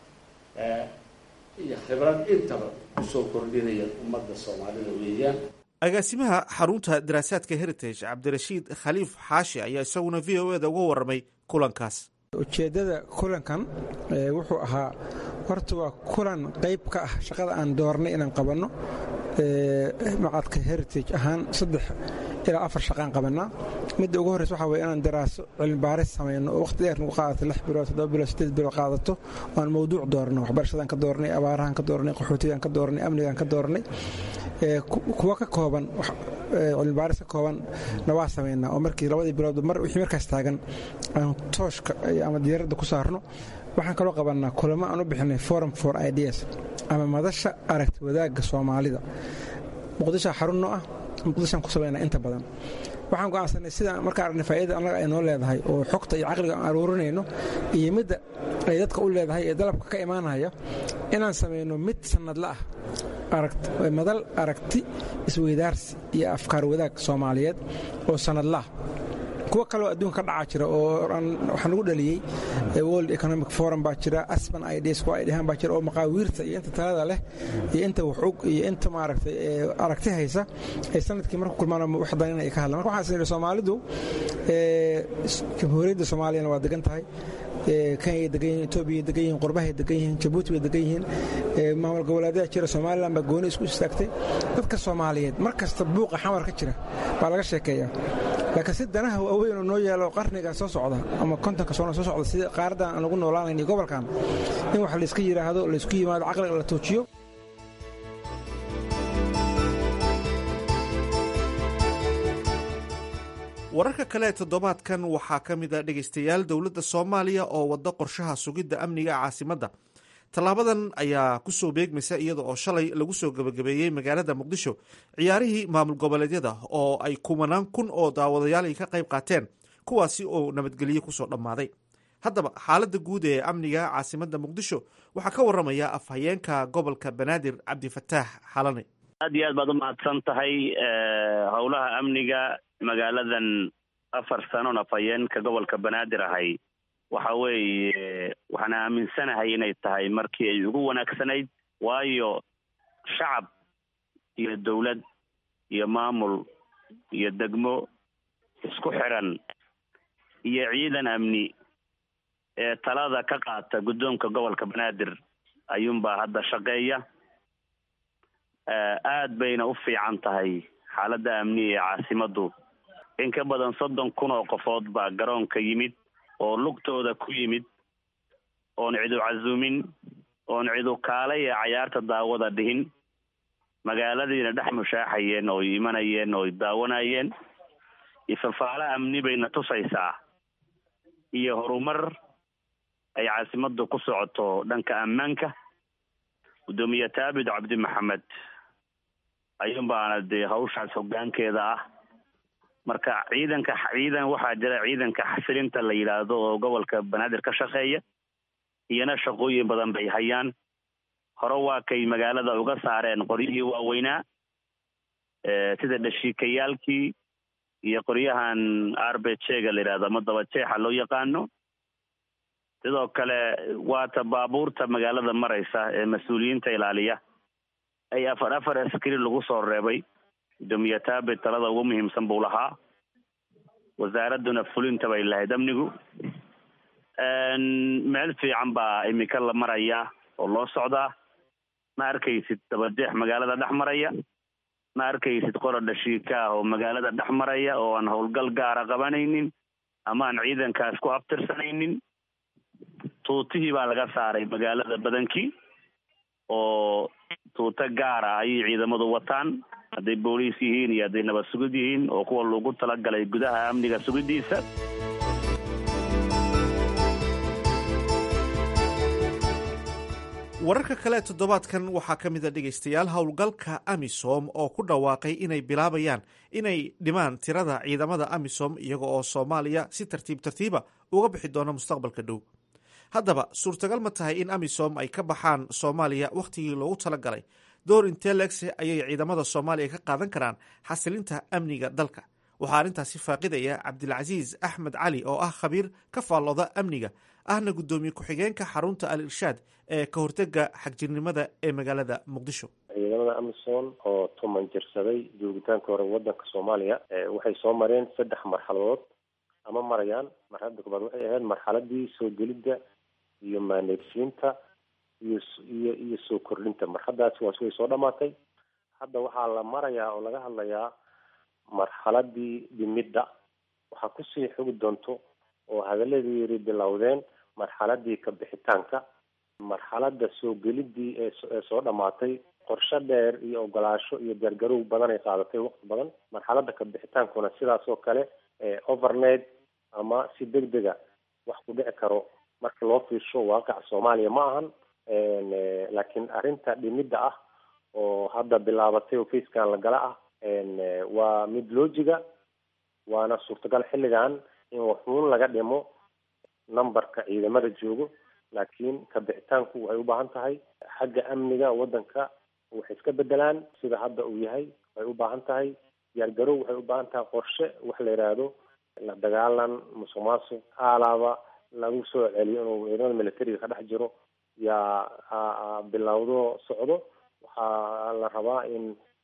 iyo khibrad intaba kusoo kordhinaya ummadda soomaalida weeyaan agaasimaha xarunta daraasaadka heritage cabdirashiid khaliif xaashi ayaa isaguna v o eda uga warramay kulankaas ujeeddada kulankan wuxuu ahaa horta waa kulan qayb ka ah shaqada aan doornay inaan qabanno macadka heritage ahaan saddex ilaa afar shaqaan qabannaa midda ugu horreysa waxaa weye inaan daraaso cilmibaaris samayno oo waqti dheer nagu qaadato lix bilood toddoba bilood sideed bilood qaadato oo aan mawduuc doorno waxbarashadaan ka doornay abaarahaan ka doornay qaxootigaan ka doornay amnigaan ka doornay kuwa ka kooban cilmibaaris ka kooban na waa samaynaa oo markii labadii bilood mar wixii markaas taagan aan tooshka ama diyaaradda ku saarno waxaan kaloo qabannaa kulamo aan u bixinay forum for ideas ama madasha aragti wadaagga soomaalida muqdishoa xarunno ah muqdishoan ku samaynaa inta badan waxaan go'aansanay sidaan markaa aragnay faa'idada annaga ay noo leedahay oo xogta iyo caqliga aan aruurinayno iyo midda ay dadka u leedahay ee dalabka ka imaanaya inaan samayno mid sannadla ah madal aragti isweydaarsi iyo afkaar wadaag soomaaliyeed oo sannadlaah kuwo kaloo adduunka ka dhacaa jira oo waxaa nagu dhaliyey world economic forum baa jira asban ideas kuwa ay dhahaan baa jira oo maqaawiirta iyo inta talada leh iyo inta waxog iyo inta maaragtay aragti haysa ay sanadkii marku kulmaan wax danin ay ka hadlaan marka waxaan isnidhi soomaalidu jamhuuriyadda soomaaliyana waa degan tahay kenya degan yihin etoobiya degan yihin qurbahay degan yihiin jabuuti bay degan yihiin maamul goboleedyada jira somalilan baa gooni isku istaagtay dadka soomaaliyeed mar kasta buuqa xamar ka jira baa laga sheekeeyaa laakiin si danaha waaweyn oo noo yeelo qarniga soo socda ama kontonka sano soo socda sida qaaradan aan ugu noolaanayn iyo gobolkan in wax layska yidhaahdo laysku yimaado caqliga la toojiyo wararka kale ee toddobaadkan waxaa ka mid a dhegaystayaal dowladda soomaaliya oo waddo qorshaha sugidda amniga caasimadda tallaabadan ayaa ku soo beegmaysa iyada oo shalay lagu soo gebagabeeyey magaalada muqdisho ciyaarihii maamul goboleedyada oo ay kumanaan kun oo daawadayaal ay ka qayb qaateen kuwaasi oo nabadgelyo kusoo dhammaaday haddaba xaaladda guud ee amniga caasimadda muqdisho waxaa ka warramaya afhayeenka gobolka banaadir cabdifataax xalane aad iyo aad baad u mahadsan tahay howlaha amniga magaaladan afar sanoon afhayeenka gobolka banaadir ahay waxa weeye waxaan aaminsanahay inay tahay markii ay ugu wanaagsanayd waayo shacab iyo dowlad iyo maamul iyo degmo isku xiran iyo ciidan amni ee talada ka qaata guddoonka gobolka banaadir ayuunbaa hadda shaqeeya aad bayna u fiican tahay xaaladda amni ee caasimaddu in ka badan soddon kun oo qofood baa garoonka yimid oo lugtooda ku yimid oon cidu casuumin oon cidu kaalay ee cayaarta daawada dhihin magaaladiina dhex mushaaxayeen ooy imanayeen ooy daawanayeen ifafaalo amni bayna tusaysaa iyo horumar ay caasimaddu ku socoto dhanka ammaanka guddoomiye taabid cabdi maxamed ayuun baana dee hawshaas hoggaankeeda ah marka ciidanka ciidan waxaa jira ciidanka xasilinta la yidhaahdo oo gobolka banaadir ka shaqeeya iyana shaqooyin badan bay hayaan hore waa kay magaalada uga saareen qoryihii waaweynaa sida dhashiikayaalkii iyo qoryahan arbejega la yidhahdo ama dabajeexa loo yaqaano sidoo kale waata baabuurta magaalada maraysa ee mas-uuliyiinta ilaaliya ay afar afar askari lagu soo reebay guddoomiye taabit talada ugu muhiimsan buu lahaa wasaaradduna fulinta bay lahayd amnigu meel fiican baa imika la marayaa oo loo socdaa ma arkaysid dabajeex magaalada dhex maraya ma arkaysid qora dhashiika ah oo magaalada dhex maraya oo aan howlgal gaara qabanaynin ama aan ciidankaas ku abtirsanaynin tuutihii baa laga saaray magaalada badankii oo tuuto gaara ayay ciidamadu wataan hadday booliis yihiin iyo hadday nabad sugid yihiin oo kuwa loogu talagalay gudaha amniga sugidiisa wararka kale toddobaadkan waxaa ka mid a dhegaystayaal howlgalka amisom oo ku dhawaaqay inay bilaabayaan inay dhimaan tirada ciidamada amisom iyaga oo soomaaliya si tartiib tartiiba uga bixi doona mustaqbalka dhow haddaba suurtagal ma tahay in amisom ay ka baxaan soomaaliya wakhtigii loogu talagalay door intee leegse ayay ciidamada soomaaliya ka qaadan karaan xasilinta amniga dalka waxaa arrintaasi faaqidaya cabdilcasiis axmed cali oo ah khabiir ka faallooda amniga ahna guddoomiye ku-xigeenka xarunta al irshaad ee ka hortega xagjirnimada ee magaalada muqdisho ciidamada amisom oo tuman jirsaday joogitaanka hore wadanka soomaaliya waxay soo mareen saddex marxaladood ama marayaan marxaladda koobaad waxay ahayd marxaladii soo gelidda iyo maaneedsiinta iyo iyo iyo soo kordhinta marxaladaasi waas way soo dhamaatay hadda waxaa la marayaa oo laga hadlayaa marxaladii dhimidda waxaa kusii xogi doonto oo hadaladii yiri bilowdeen marxaladii ka bixitaanka marxalada soo gelidii ee soo dhamaatay qorshe dheer iyo ogolaasho iyo gargarow badan ay qaadatay waqti badan marxalada ka bixitaankuna sidaas oo kale overnight ama si deg dega wax ku dhici karo marka loo fiirsho waaqaca soomaaliya ma ahan laakiin arrinta dhimidda ah oo hadda bilaabatay oo facekan la gala ah waa mid loojiga waana suurtagal xilligan in waxuun laga dhimo numberka ciidamada joogo laakiin ka bixitaanku waxay u baahan tahay xagga amniga waddanka waxay iska bedelaan sida hadda uu yahay waxay u baahan tahay diyaargarow waxay u baahan tahay qorshe wax la yidhaahdo la dagaalan musuq maasuq aalaaba lagu soo celiyo inuu ciidamada militariga ka dhex jiro yaa bilowdo socdo waxaa la rabaa in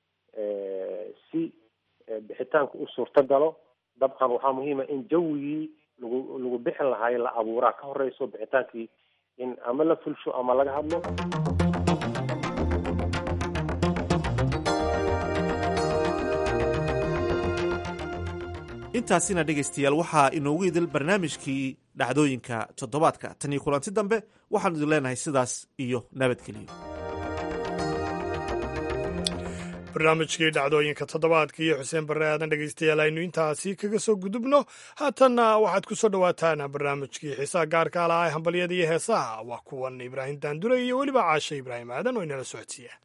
si bixitaanku u suurto galo dabcan waxaa muhiima in jawigii lagu lagu bixin lahay la abuuraa ka horeyso bixitaankii in ama la fulsho ama laga hadlo intaasina dhegaystayaal waxaa inoogu idil barnaamijkii dhacdooyinka toddobaadka tan iyo kulanti dambe waxaanu idin leenahay sidaas iyo nabadgeliyo barnaamijkii dhacdooyinka toddobaadka iyo xuseen barre aadan dhegaystayaal aynu intaasi kaga soo gudubno haatanna waxaad ku soo dhowaataan barnaamijkii xiisaha gaarka alaha ee hambalyada iyo heesaha waa kuwan ibraahim daandure iyo weliba caashe ibraahim aadan oo inala socodsiiya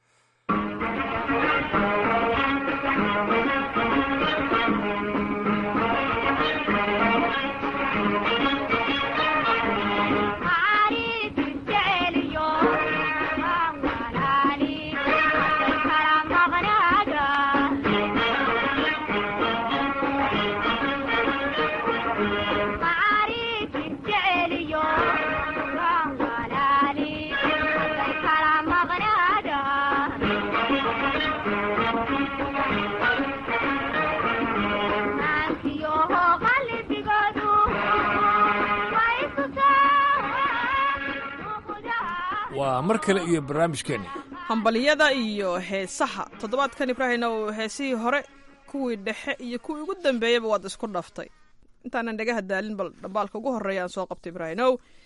waa mar kale iyo barnaamijkeenni hambalyada iyo heesaha toddobaadkan ibraahimna uu heesihii hore kuwii dhexe iyo kuwii ugu dambeeyaba waad isku dhaftay intaanan dhagaha daalin bal dhambaalka ugu horreeya aan soo qabtay ibraahimow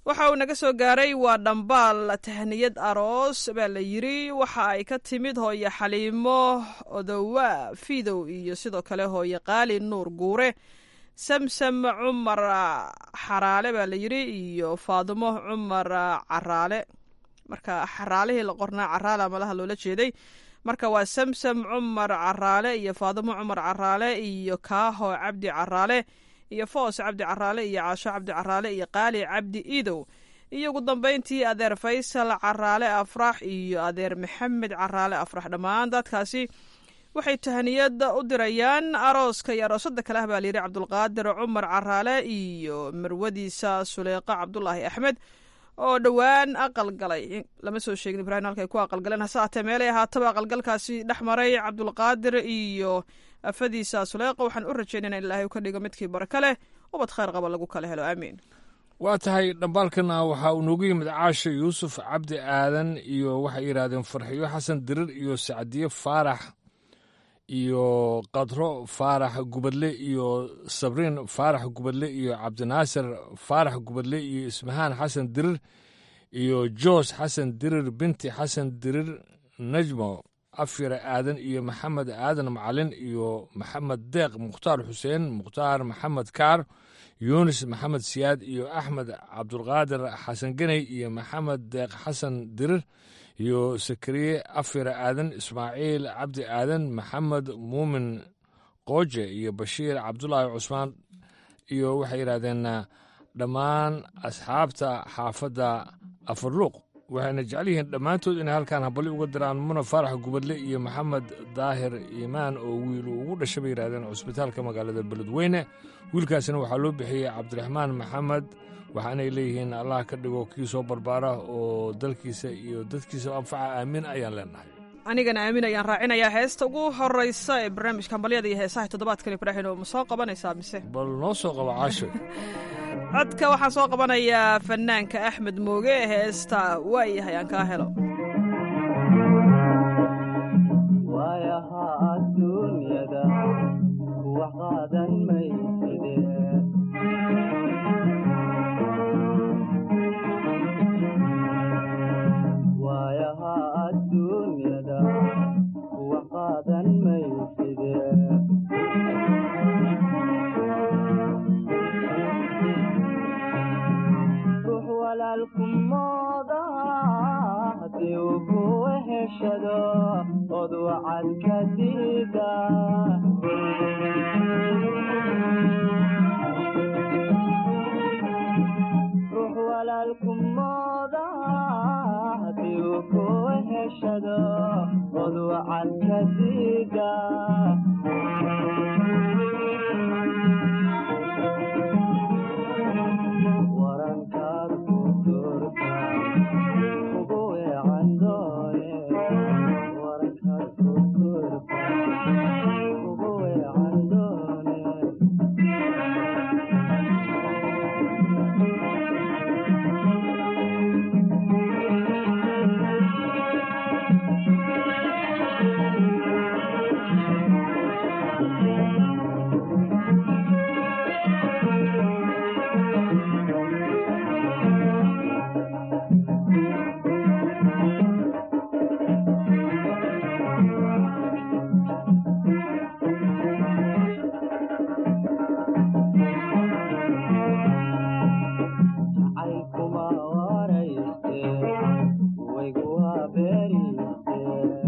waxa uu naga soo gaaray waa dhambaal tahniyad aroos baa la yiri waxa ay ka timid hooye xaliimo odowa fidow iyo sidoo kale hooye qaali nuur guure samsam cumar xaraale baa la yiri iyo faadumo cumar caraale marka xaraalihii la qornaa caraala malaha loola jeeday marka waa samsam cumar caraale iyo faadumo cumar caraale iyo kaaho cabdi caraale iyo foos cabdi caraale iyo caasho cabdi caraale iyo qaali cabdi idow iyo ugu dambeyntii adeer faysal caraale afrax iyo adeer maxamed caraale afrax dhammaan dadkaasi waxay tahaniyada u dirayaan arooska iyo aroosada kale ah baa layidhi cabdulqaadir cumar caraale iyo marwadiisa suleeqa cabdulaahi axmed oo dhowaan aqal galay lama soo sheegin ibrahim halkay ku aqalgaleen hase aatee meelay ahaataba aqalgalkaasi dhex maray cabdulqaadir iyo afadiisa suleeqa waxaan u rajeynayna in ilaahay ka dhigo midkii baraka leh ubad khayr qaba lagu kala helo aamiin waa tahay dhambaalkana waxaa uu noogu yimid caasha yuusuf cabdi aadan iyo waxay yidhaahdeen farxiyo xasan dirir iyo sacdiye faarax iyo qadro faarax gubadle iyo sabriin faarax gubadle iyo cabdinaasir faarax gubadle iyo ismahaan xasan dirir iyo joos xasan dirir binti xasan dirir najmo afyare aadan iyo maxamed aadan macalin iyo maxamed deeq mukhtaar xuseen mukhtaar maxamed kaar yunis maxamed siyaad iyo axmed cabdulqaadir xasan geney iyo maxamed deeq xasan dirir iyo sakariye afyare aadan ismaaciil cabdi aadan maxamed muumin qooje iyo bashiir cabdulaahi cusmaan iyo waxay yidhahdeen dhammaan asxaabta xaafadda afarluuq waxayna jecel yihiin dhammaantood inay halkaan habali uga diraan muna faarax gubadle iyo maxamed daahir iimaan oo wiil uu ugu dhashay bay yidhahdeen cusbitaalka magaalada beledweyne wiilkaasina waxaa loo bixiyey cabdiraxmaan maxamed waxaanay leeyihiin allah ka dhigo kii soo barbaara oo dalkiisa iyo dadkiisa anfaca aamin ayaan leenahay anigana aamin ayaan raacinayaa heesta ugu horeysa ee barnaamijka hambalyada iyo heesaha toddobaadkan ibraahin oo ma soo qabanaysaa mise bal noo soo qaba caasho codka waxaan soo qabanayaa fanaanka axmed mooge heesta waayahay aan kaa helo waayaha adduunyada wax qaadan mayside waayaha adduunyada wax qaadan mayside ruux walaalkumooda haddii uu ku weheshado od wacad ka diida ruux walaalkumooda haddii uu ku weheshado od wacad ka diida warankaad ku durta ugu weecan doone warankaad ku durta ugu weecan doone jacaylkuma warayste waygu habeeriste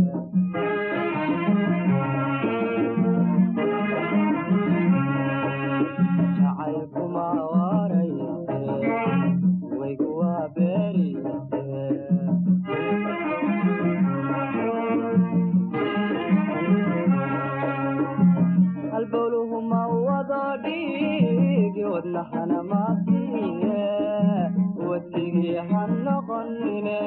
jacaylkuma warayste waygu habeeriste halbowluhu ma wado dhiigi wadnahana maasiye wadigii ha noqonine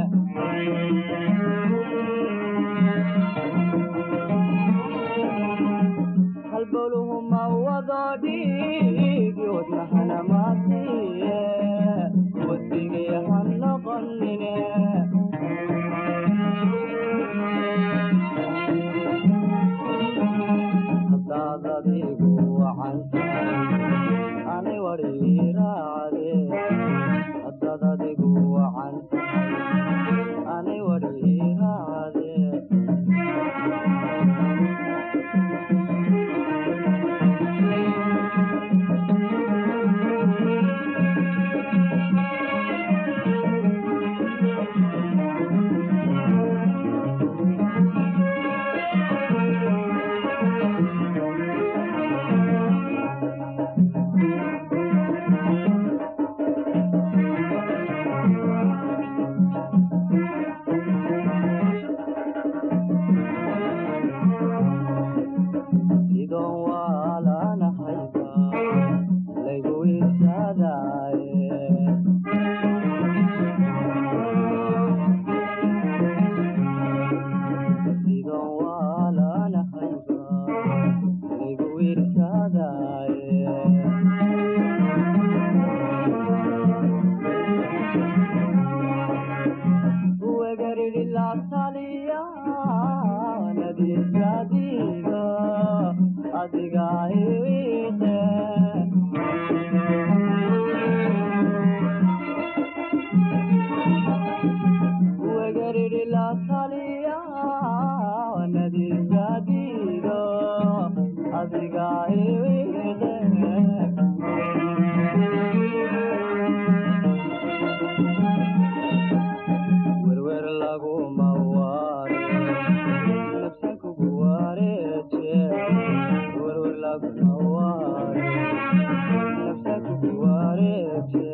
halbowluhu ma wado dhiigi wadnahana maasiye wadigii ha noqonine hadaad adigu wacan tahay ani wari raacde adiga iwiiqe wegariri la taliya nadiga diido adiga iwiiqe werwer laguma waare nafsan kugu wareeje werwer laguma waare nafsan kugu wareeje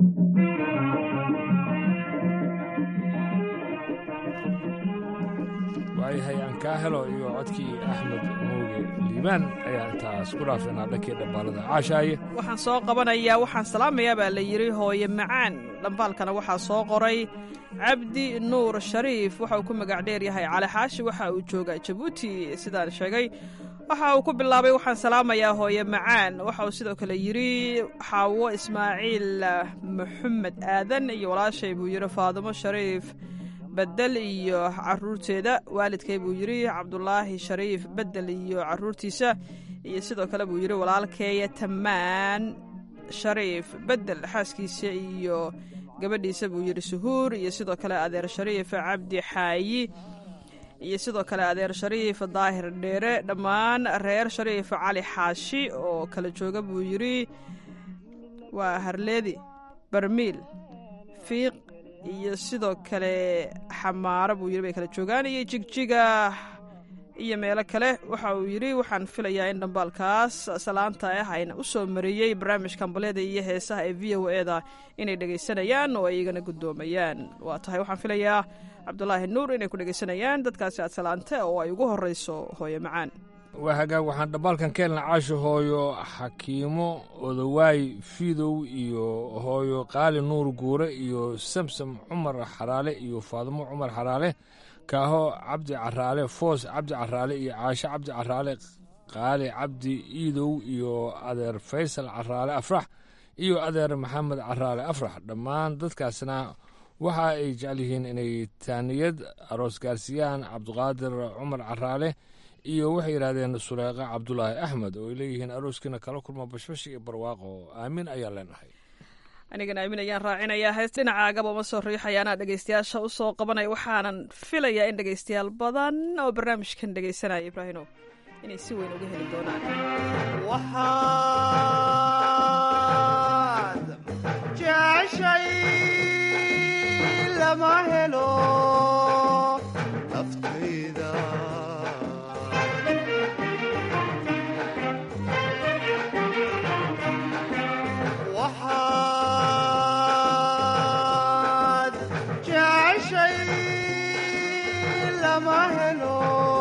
waayahay aan kaa helo iyo codkii axmed mooge liibaan ayaa intaas ku dhaafeenaa dhankii dhambaalada caashaaye waxaan soo qabanayaa waxaan salaamayaa baa la yidhi hooye macaan dhambaalkana waxaa soo qoray cabdi nuur shariif waxa uu ku magac dheer yahay cali xaashi waxa uu joogaa jabuuti sidaan sheegay waxa uu ku bilaabay waxaan salaamayaa hooye macaan waxa uu sidoo kale yidhi xaawo ismaaciil maxamed aadan iyo walaashay buu yidhi faadumo shariif bedel iyo caruurteeda waalidkay buu yidhi cabdulaahi shariif bedel iyo caruurtiisa iyo sidoo kale buu yidhi walaalkeeya tamaan shariif bedel xaaskiisa iyo gabadhiisa buu yidhi suhuur iyo sidoo kale adeer shariif cabdi xaayi iyo sidoo kale adeer shariif daahir dheere dhammaan reer shariif cali xaashi oo kala jooga buu yidhi waa harleedi barmiil fiiq iyo sidoo kale xamaaro buu yidhi bay kala joogaan iyo jigjiga iyo meelo kale waxa uu yidhi waxaan filayaa in dhambaalkaas salaanta ah ayna u soo mariyey barnaamijka ambaleda iyo heesaha ee v o e da inay dhegaysanayaan oo ay igana guddoomayaan waa tahay waxaan filayaa cabdulaahi nuur inay ku dhegaysanayaan dadkaasi aad salaante oo ay ugu horreyso hooyo macaan waa hagaag waxaan dhambaalkan ka helna caasho hooyo xakiimo odawaay fiidow iyo hooyo qaali nuur guure iyo samsam cumar xaraale iyo faadimo cumar xaraale kaaho cabdi caraale foos cabdi caraale iyo caasho cabdi caraale qaali cabdi iidow iyo adeer faysal caraale afrax iyo adeer maxamed caraale afrax dhammaan dadkaasna waxa ay jecel yihiin inay taaniyad aroos gaarsiiyaan cabdiqaadir cumar caraale iyo waxay yidhaahdeen suleyqa cabdulaahi axmed oo ay leeyihiin arooskiina kala kulma bashbash iyo barwaaqo aamin ayaa leenahay anigana aamin ayaan raacinayaa hees dhinacaagaba uma soo riixaya anaa dhegaystayaasha u soo qabanaya waxaanan filayaa in dhegaystayaal badan oo barnaamijkan dhegaysanaya ibraahino inay si weyn uga heli doonaan waxaad jeceshay lama helo naftayda waxaad jeceshay lama helo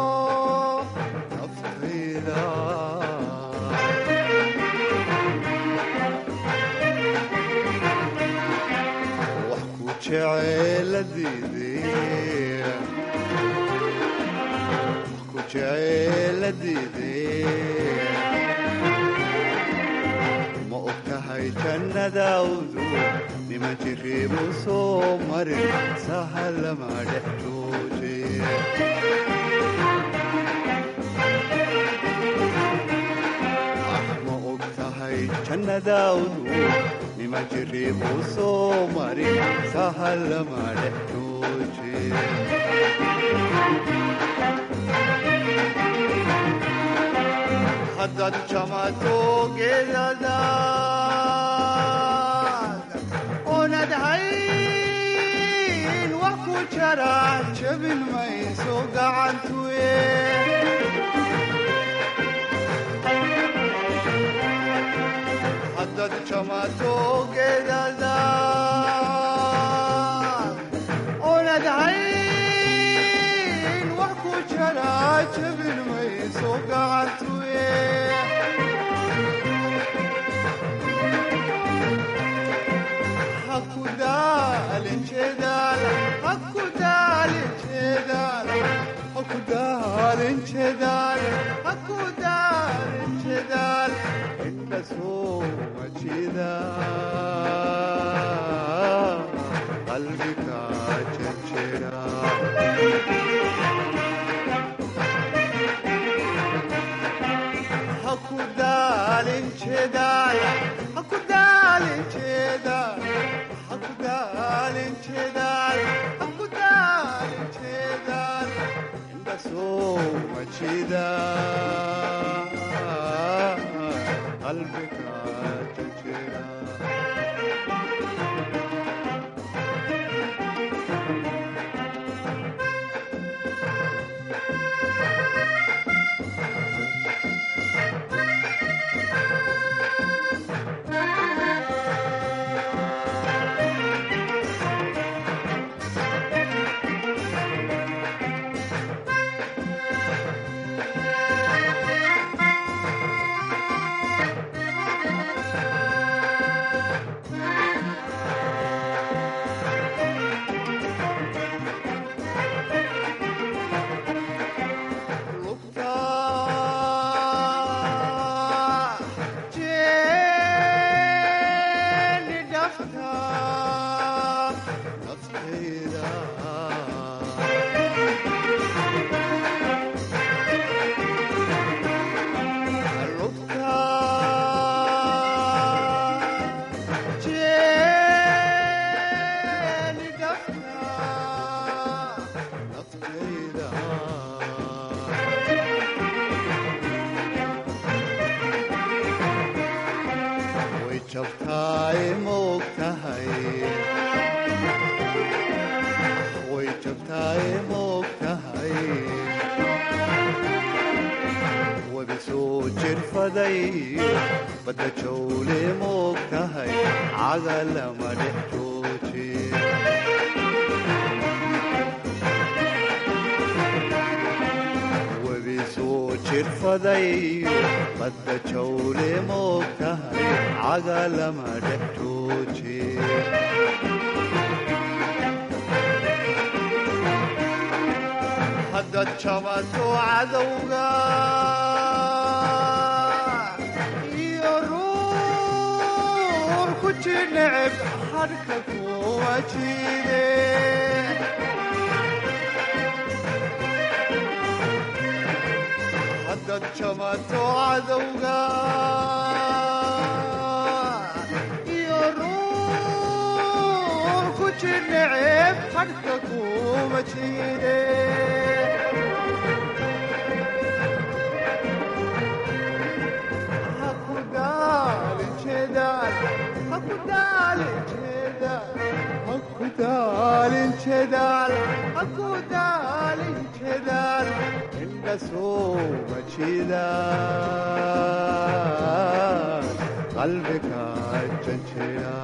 naftayda wax ku jeceeladiidee wax ku jeceeladiidee ma og tahay jannadawdu nima jiriibu soo marin sahalama dhex jooje ma og tahay jannadawdu nima jiriibu soo marin sahalama dhex jooje haddaad jamato geedadaad oonad hayn wax ku jara jabin mayso gacantuye haddaad jamato geedadaad oonad hayn wax ku jara jabin mayso gacantuye hakudaalin jeedaal hakudaalin jeedaal hakudaalin jeedaal hakudaalin jeedaal inta sooma jeeda qalbiga jejera soo majida qalbiga jajira way jabtaay moog tahay way jabtaay moog tahay wabi soo jirfaday badda jawle moog tahay caga lama dhex jooji wabi soo jirfaday badda jawle moog tahay caga lama dhex jooji haddaad jabato cadowga iyo ruur ku jineceb hadhka kuwa jiide haddaad jabato cadowga iyo ruur ku jineceb hadhka kuwa jiide qalbiga janjira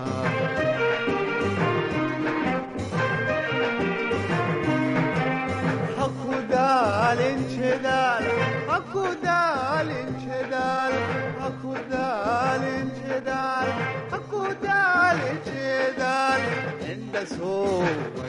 hakudaalin jedaal hakudaalin jedaal hakudaalin jedaal hakudaalin jedaal inda soo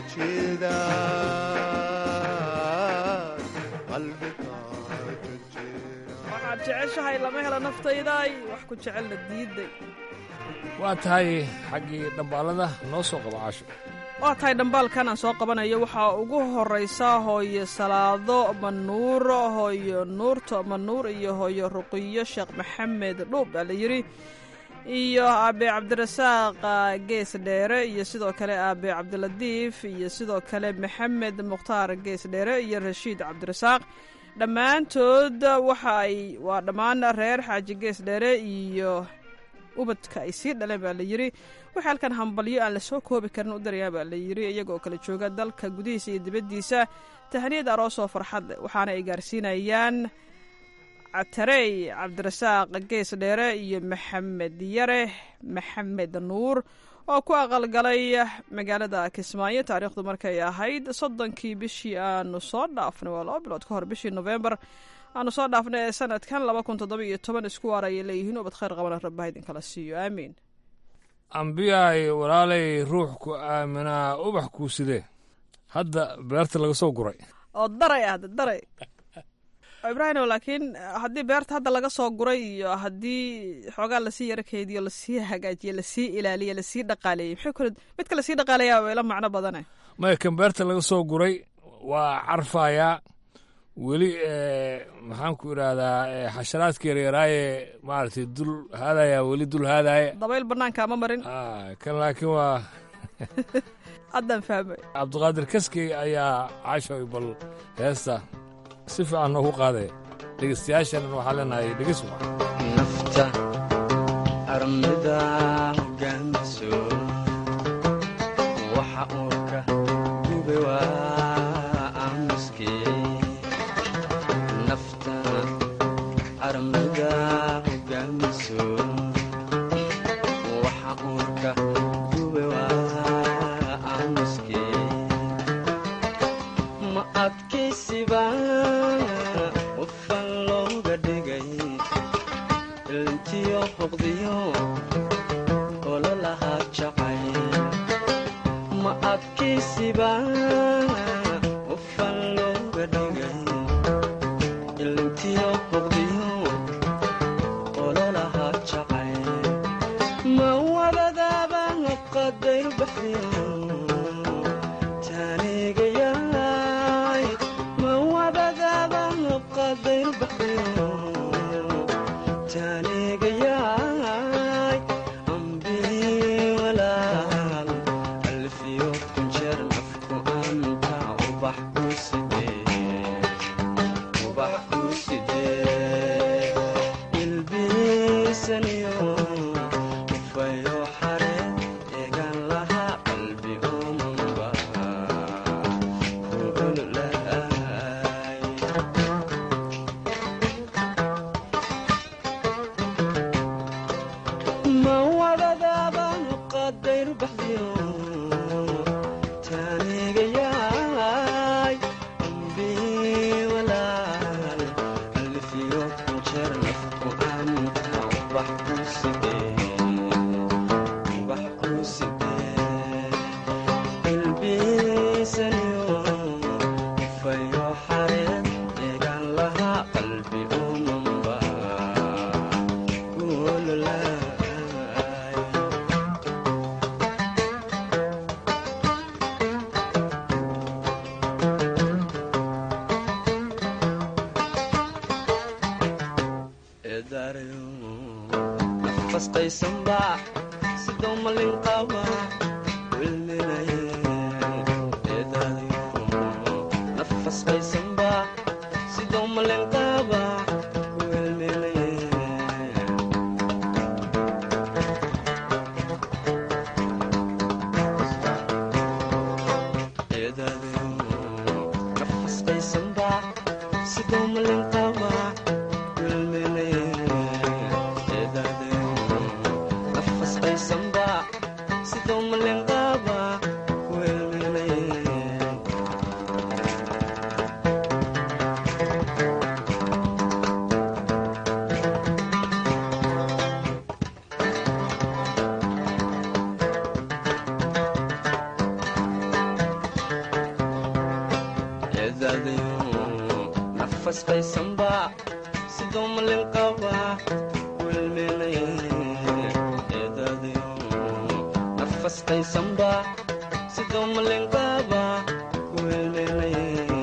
wajeedaan qalbiga waxaad jeceshahay lama helo naftayday wax ku jecelna diiday waa tahay xaggii dhambaalada noo soo qaba caasho waa tahay dhambaalkan aan soo qabanayo waxaa ugu horraysa hooyo salaado manuur hooyo nuurto manuur iyo hooyo ruqiyo sheekh maxamed dhuub baa la yidhi iyo aabe cabdirasaaq gees dheere iyo sidoo kale aabe cabdilatiif iyo sidoo kale maxamed mukhtaar gees dheere iyo rashiid cabdirasaaq dhammaantood waxa ay waa dhammaan reer xaaji gees dheere iyo ubadka ay sii dhaleen baa la yidhi waxay halkan hambalyo aan lasoo koobi karin u darayaa baa la yidhi iyagoo kala jooga dalka gudihiisa iyo dibaddiisa tahniyad aroosoo farxad leh waxaana ay gaarsiinayaan catarey cabdirasaaq gees dheere iyo maxamed yare maxamed nuur oo ku aqalgalay magaalada kismaayo taariikhdu markay ahayd soddonkii bishii aanu soo dhaafnay waa laba bilood ka hor bishii nofembar aanu soo dhaafnay ee sanadkan laba kun toddoba iyo toban isku waar ayay leeyihiin ubad khayr qabana rabbaha idinkala siiyo aamiin ambiyaay walaalay ruux ku aaminaa ubax kuu sidee hadda beerta laga soo guray oo daray ah daray ibraahimo laakiin haddii beerta hadda laga soo guray iyo haddii xoogaa lasii yaro keediyo lasii hagaajiye lasii ilaaliye lasii dhaqaaleeyey maxay kule midka lasii dhaqaaleeyaa waa ila macno badane maya kan beerta laga soo guray waa carfayaa weli maxaan ku idhaahdaa xasharaadka yaryaraaye maaragtay dul haadaya weli dul haadaya dabayl banaanka ama marin kan laakiin waa haddaan fahmay cabdiqaadir kaskey ayaa cashoy bal heesta si fiican noogu qaaday dhegeystayaashana waxaa leenahay dhegeys wacan nafta armida hogaamiso waxa uurka gube waa aamuskii nafta armida hogaamiso waxa uurka gube waa aamuskii ma adkaysiba qofan looga dhigay ilintiyo hoqdiyo ololahaa jacay ma adkaysiba qofan looga dhigay ilintiyo hoqdiyo ololahaa jacay ma wabadaaba qadayr baxdiyo taanigayaay ma wabadaaba qadayr baxdiyo taanigayaay ambii walaal alfiyo kunjeer nafku anta ubax ku sidee ubax ku sidee ilbiisaniyo ufayo xare eegan lahaa qalbi omanba ku ololahay ma wadadaaba qadayr baxdiyo taanigayaay ambii walaal alfiyo kunjeer nafku anta ubax ku sidee ubax ku sidee ilbiisaniyo ufayo xareed eegan lahaa qalbi umanba ku ololaay eedaarayo nafasqaysanba sidoo malin qaba wilminaye eedaarayo nafasqaysanba sidoo malin qaba wilminaye eedaarayo nafasqaysanba sidoo malin qaba nafasqaysanba sidoo malenqaaba eedaadayo nafasqaysanba sidoo malenqaaba wilminaye eedaadayo nafasqaysanba sidoo malenqaaba wilminaye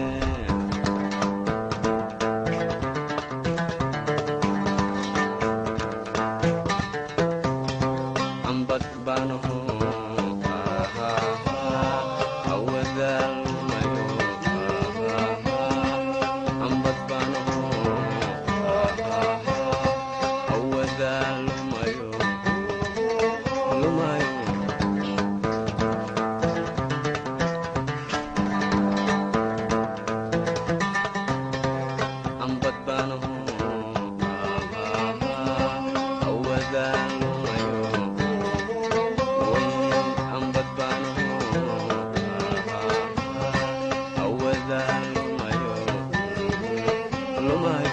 ambad baanaho awadaalmayo ambad baanaho awadaalmayo lumayo ambad baanaho awadaalmayo ambad baanaho awadaalmayo lumayo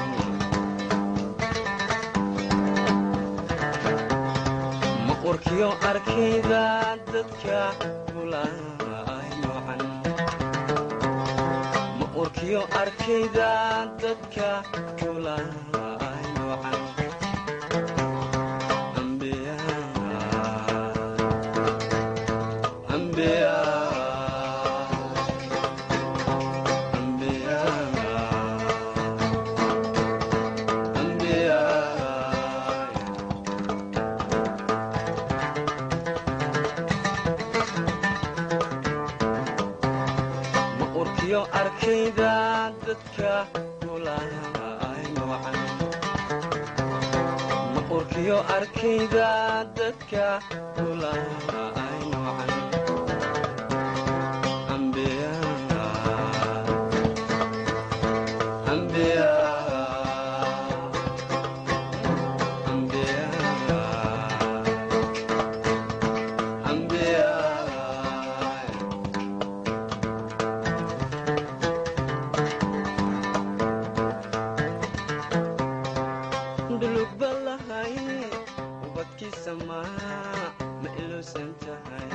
ma urkiyo arkayda dadka kulay noocan ma urkiyo arkayda dadka kulay noocan ambiya ambiya ambiya ambiya ma urkiyo arkayda dadka duulayaynu wacan maqurkiyo arkayda dadka duulayaynu wacan ambiya ambiya ambiya ambiya dhulugballahay ubadkiisa maa ma iluusan tahay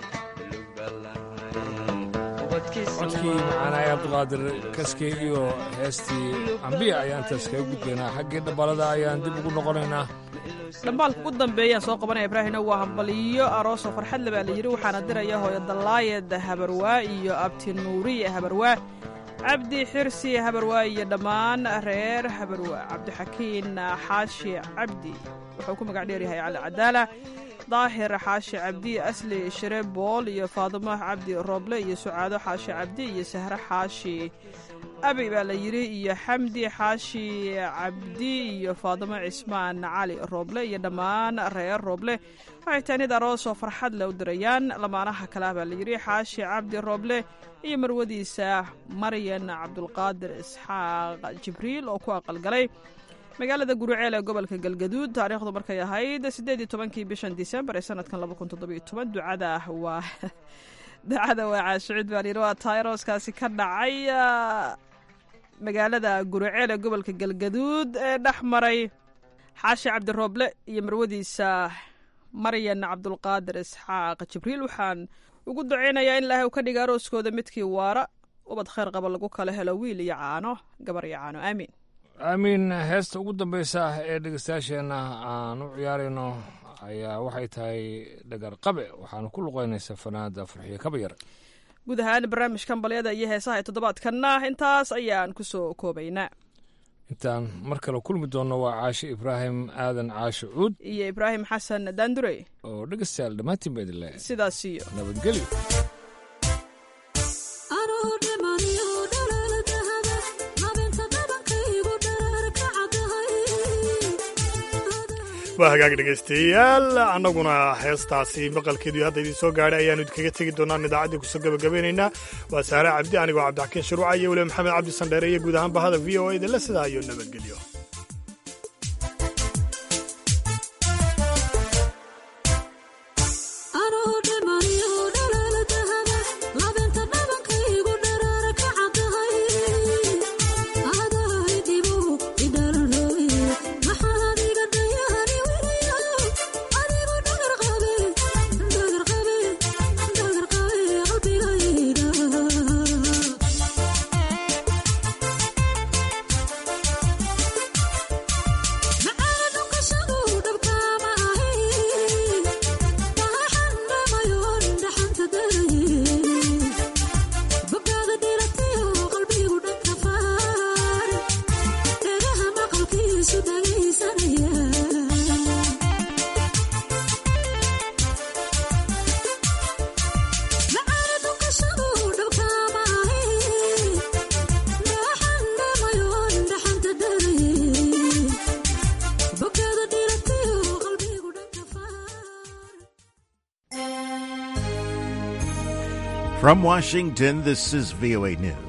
codkii macaanaay cabdiqaadir kaskey iyo heestii ambiya ayaan taas kaga gudbaynaa xaggii dhabalada ayaan dib ugu noqonaynaa dhambaalka ugu dambeeyaan soo qabanaya ibraahimna waa hambaliyo aroosoo farxadle baa la yidhi waxaana diraya hooyo dallaayed habarwaa iyo abti nuuriye habarwaa cabdi xirsi habarwaa iyo dhammaan reer habarwaa cabdixakiin xaashi cabdi wuxuu ku magac dheeryahay cali cadaala daahir xaashi cabdi asli shire bool iyo faadimo cabdi rooble iyo sucaado xaashi cabdi iyo sahre xaashi abi baa la yidhi iyo xamdi xaashi cabdi iyo faadimo cismaan cali rooble iyo dhammaan reer rooble waxay taanid aroosoo farxad le u dirayaan lamaanaha kale ah baa la yidhi xaashi cabdi rooble iyo marwadiisa maryan cabdulqaadir isxaaq jibriil oo ku aqalgalay magaalada guruceel ee gobolka galgaduud taariikhdu markay ahayd siddeed iyo tobankii bishan disembar ee sanadkan laba kun toddobiyo toban ducada waa ducada waa caashucid baan yidhi waa tayroskaasi ka dhacay magaalada guruceel ee gobolka galgaduud ee dhex maray xaashi cabdirooble iyo marwadiisa maryan cabdulqaadir isxaaq jibriil waxaan ugu duceynayaa in ilaahay uu ka dhiga arooskooda midkii waara ubad khayr qaba lagu kala helo wiil iyo caano gabar iyo caano aamiin aamiin heesta ugu dambaysa ee dhegeystayaasheenna aan u ciyaarayno ayaa waxay tahay dhagar qabe waxaana ku luqeynaysaa fanaada farxiyo kabayar guud ahaan barnaamijkan balyada iyo heesaha ee toddobaadkanna intaas ayaan ku soo koobaynaa intaan mar kale kulmi doonno waa caashe ibraahim aadan caashe cuud iyo ibraahim xasan daandurey oo dhegeystayaal dhammaantiin ba idin leh sidaas iyo nabadgelyo waa hagaag dhegaystayaal annaguna heestaasi maqalkeedu hadda idiin soo gaadhay ayaanu idinkaga tegi doonaan idaacaddii kusoo gabagabeynaynaa waa saare cabdi anigoo cabdixakiin shuruuca iyo weliba maxamed cabdi sandheere iyo guud ahaan bahada v o a idinle sidaa iyo nabadgelyo From Washington, this is VOA News.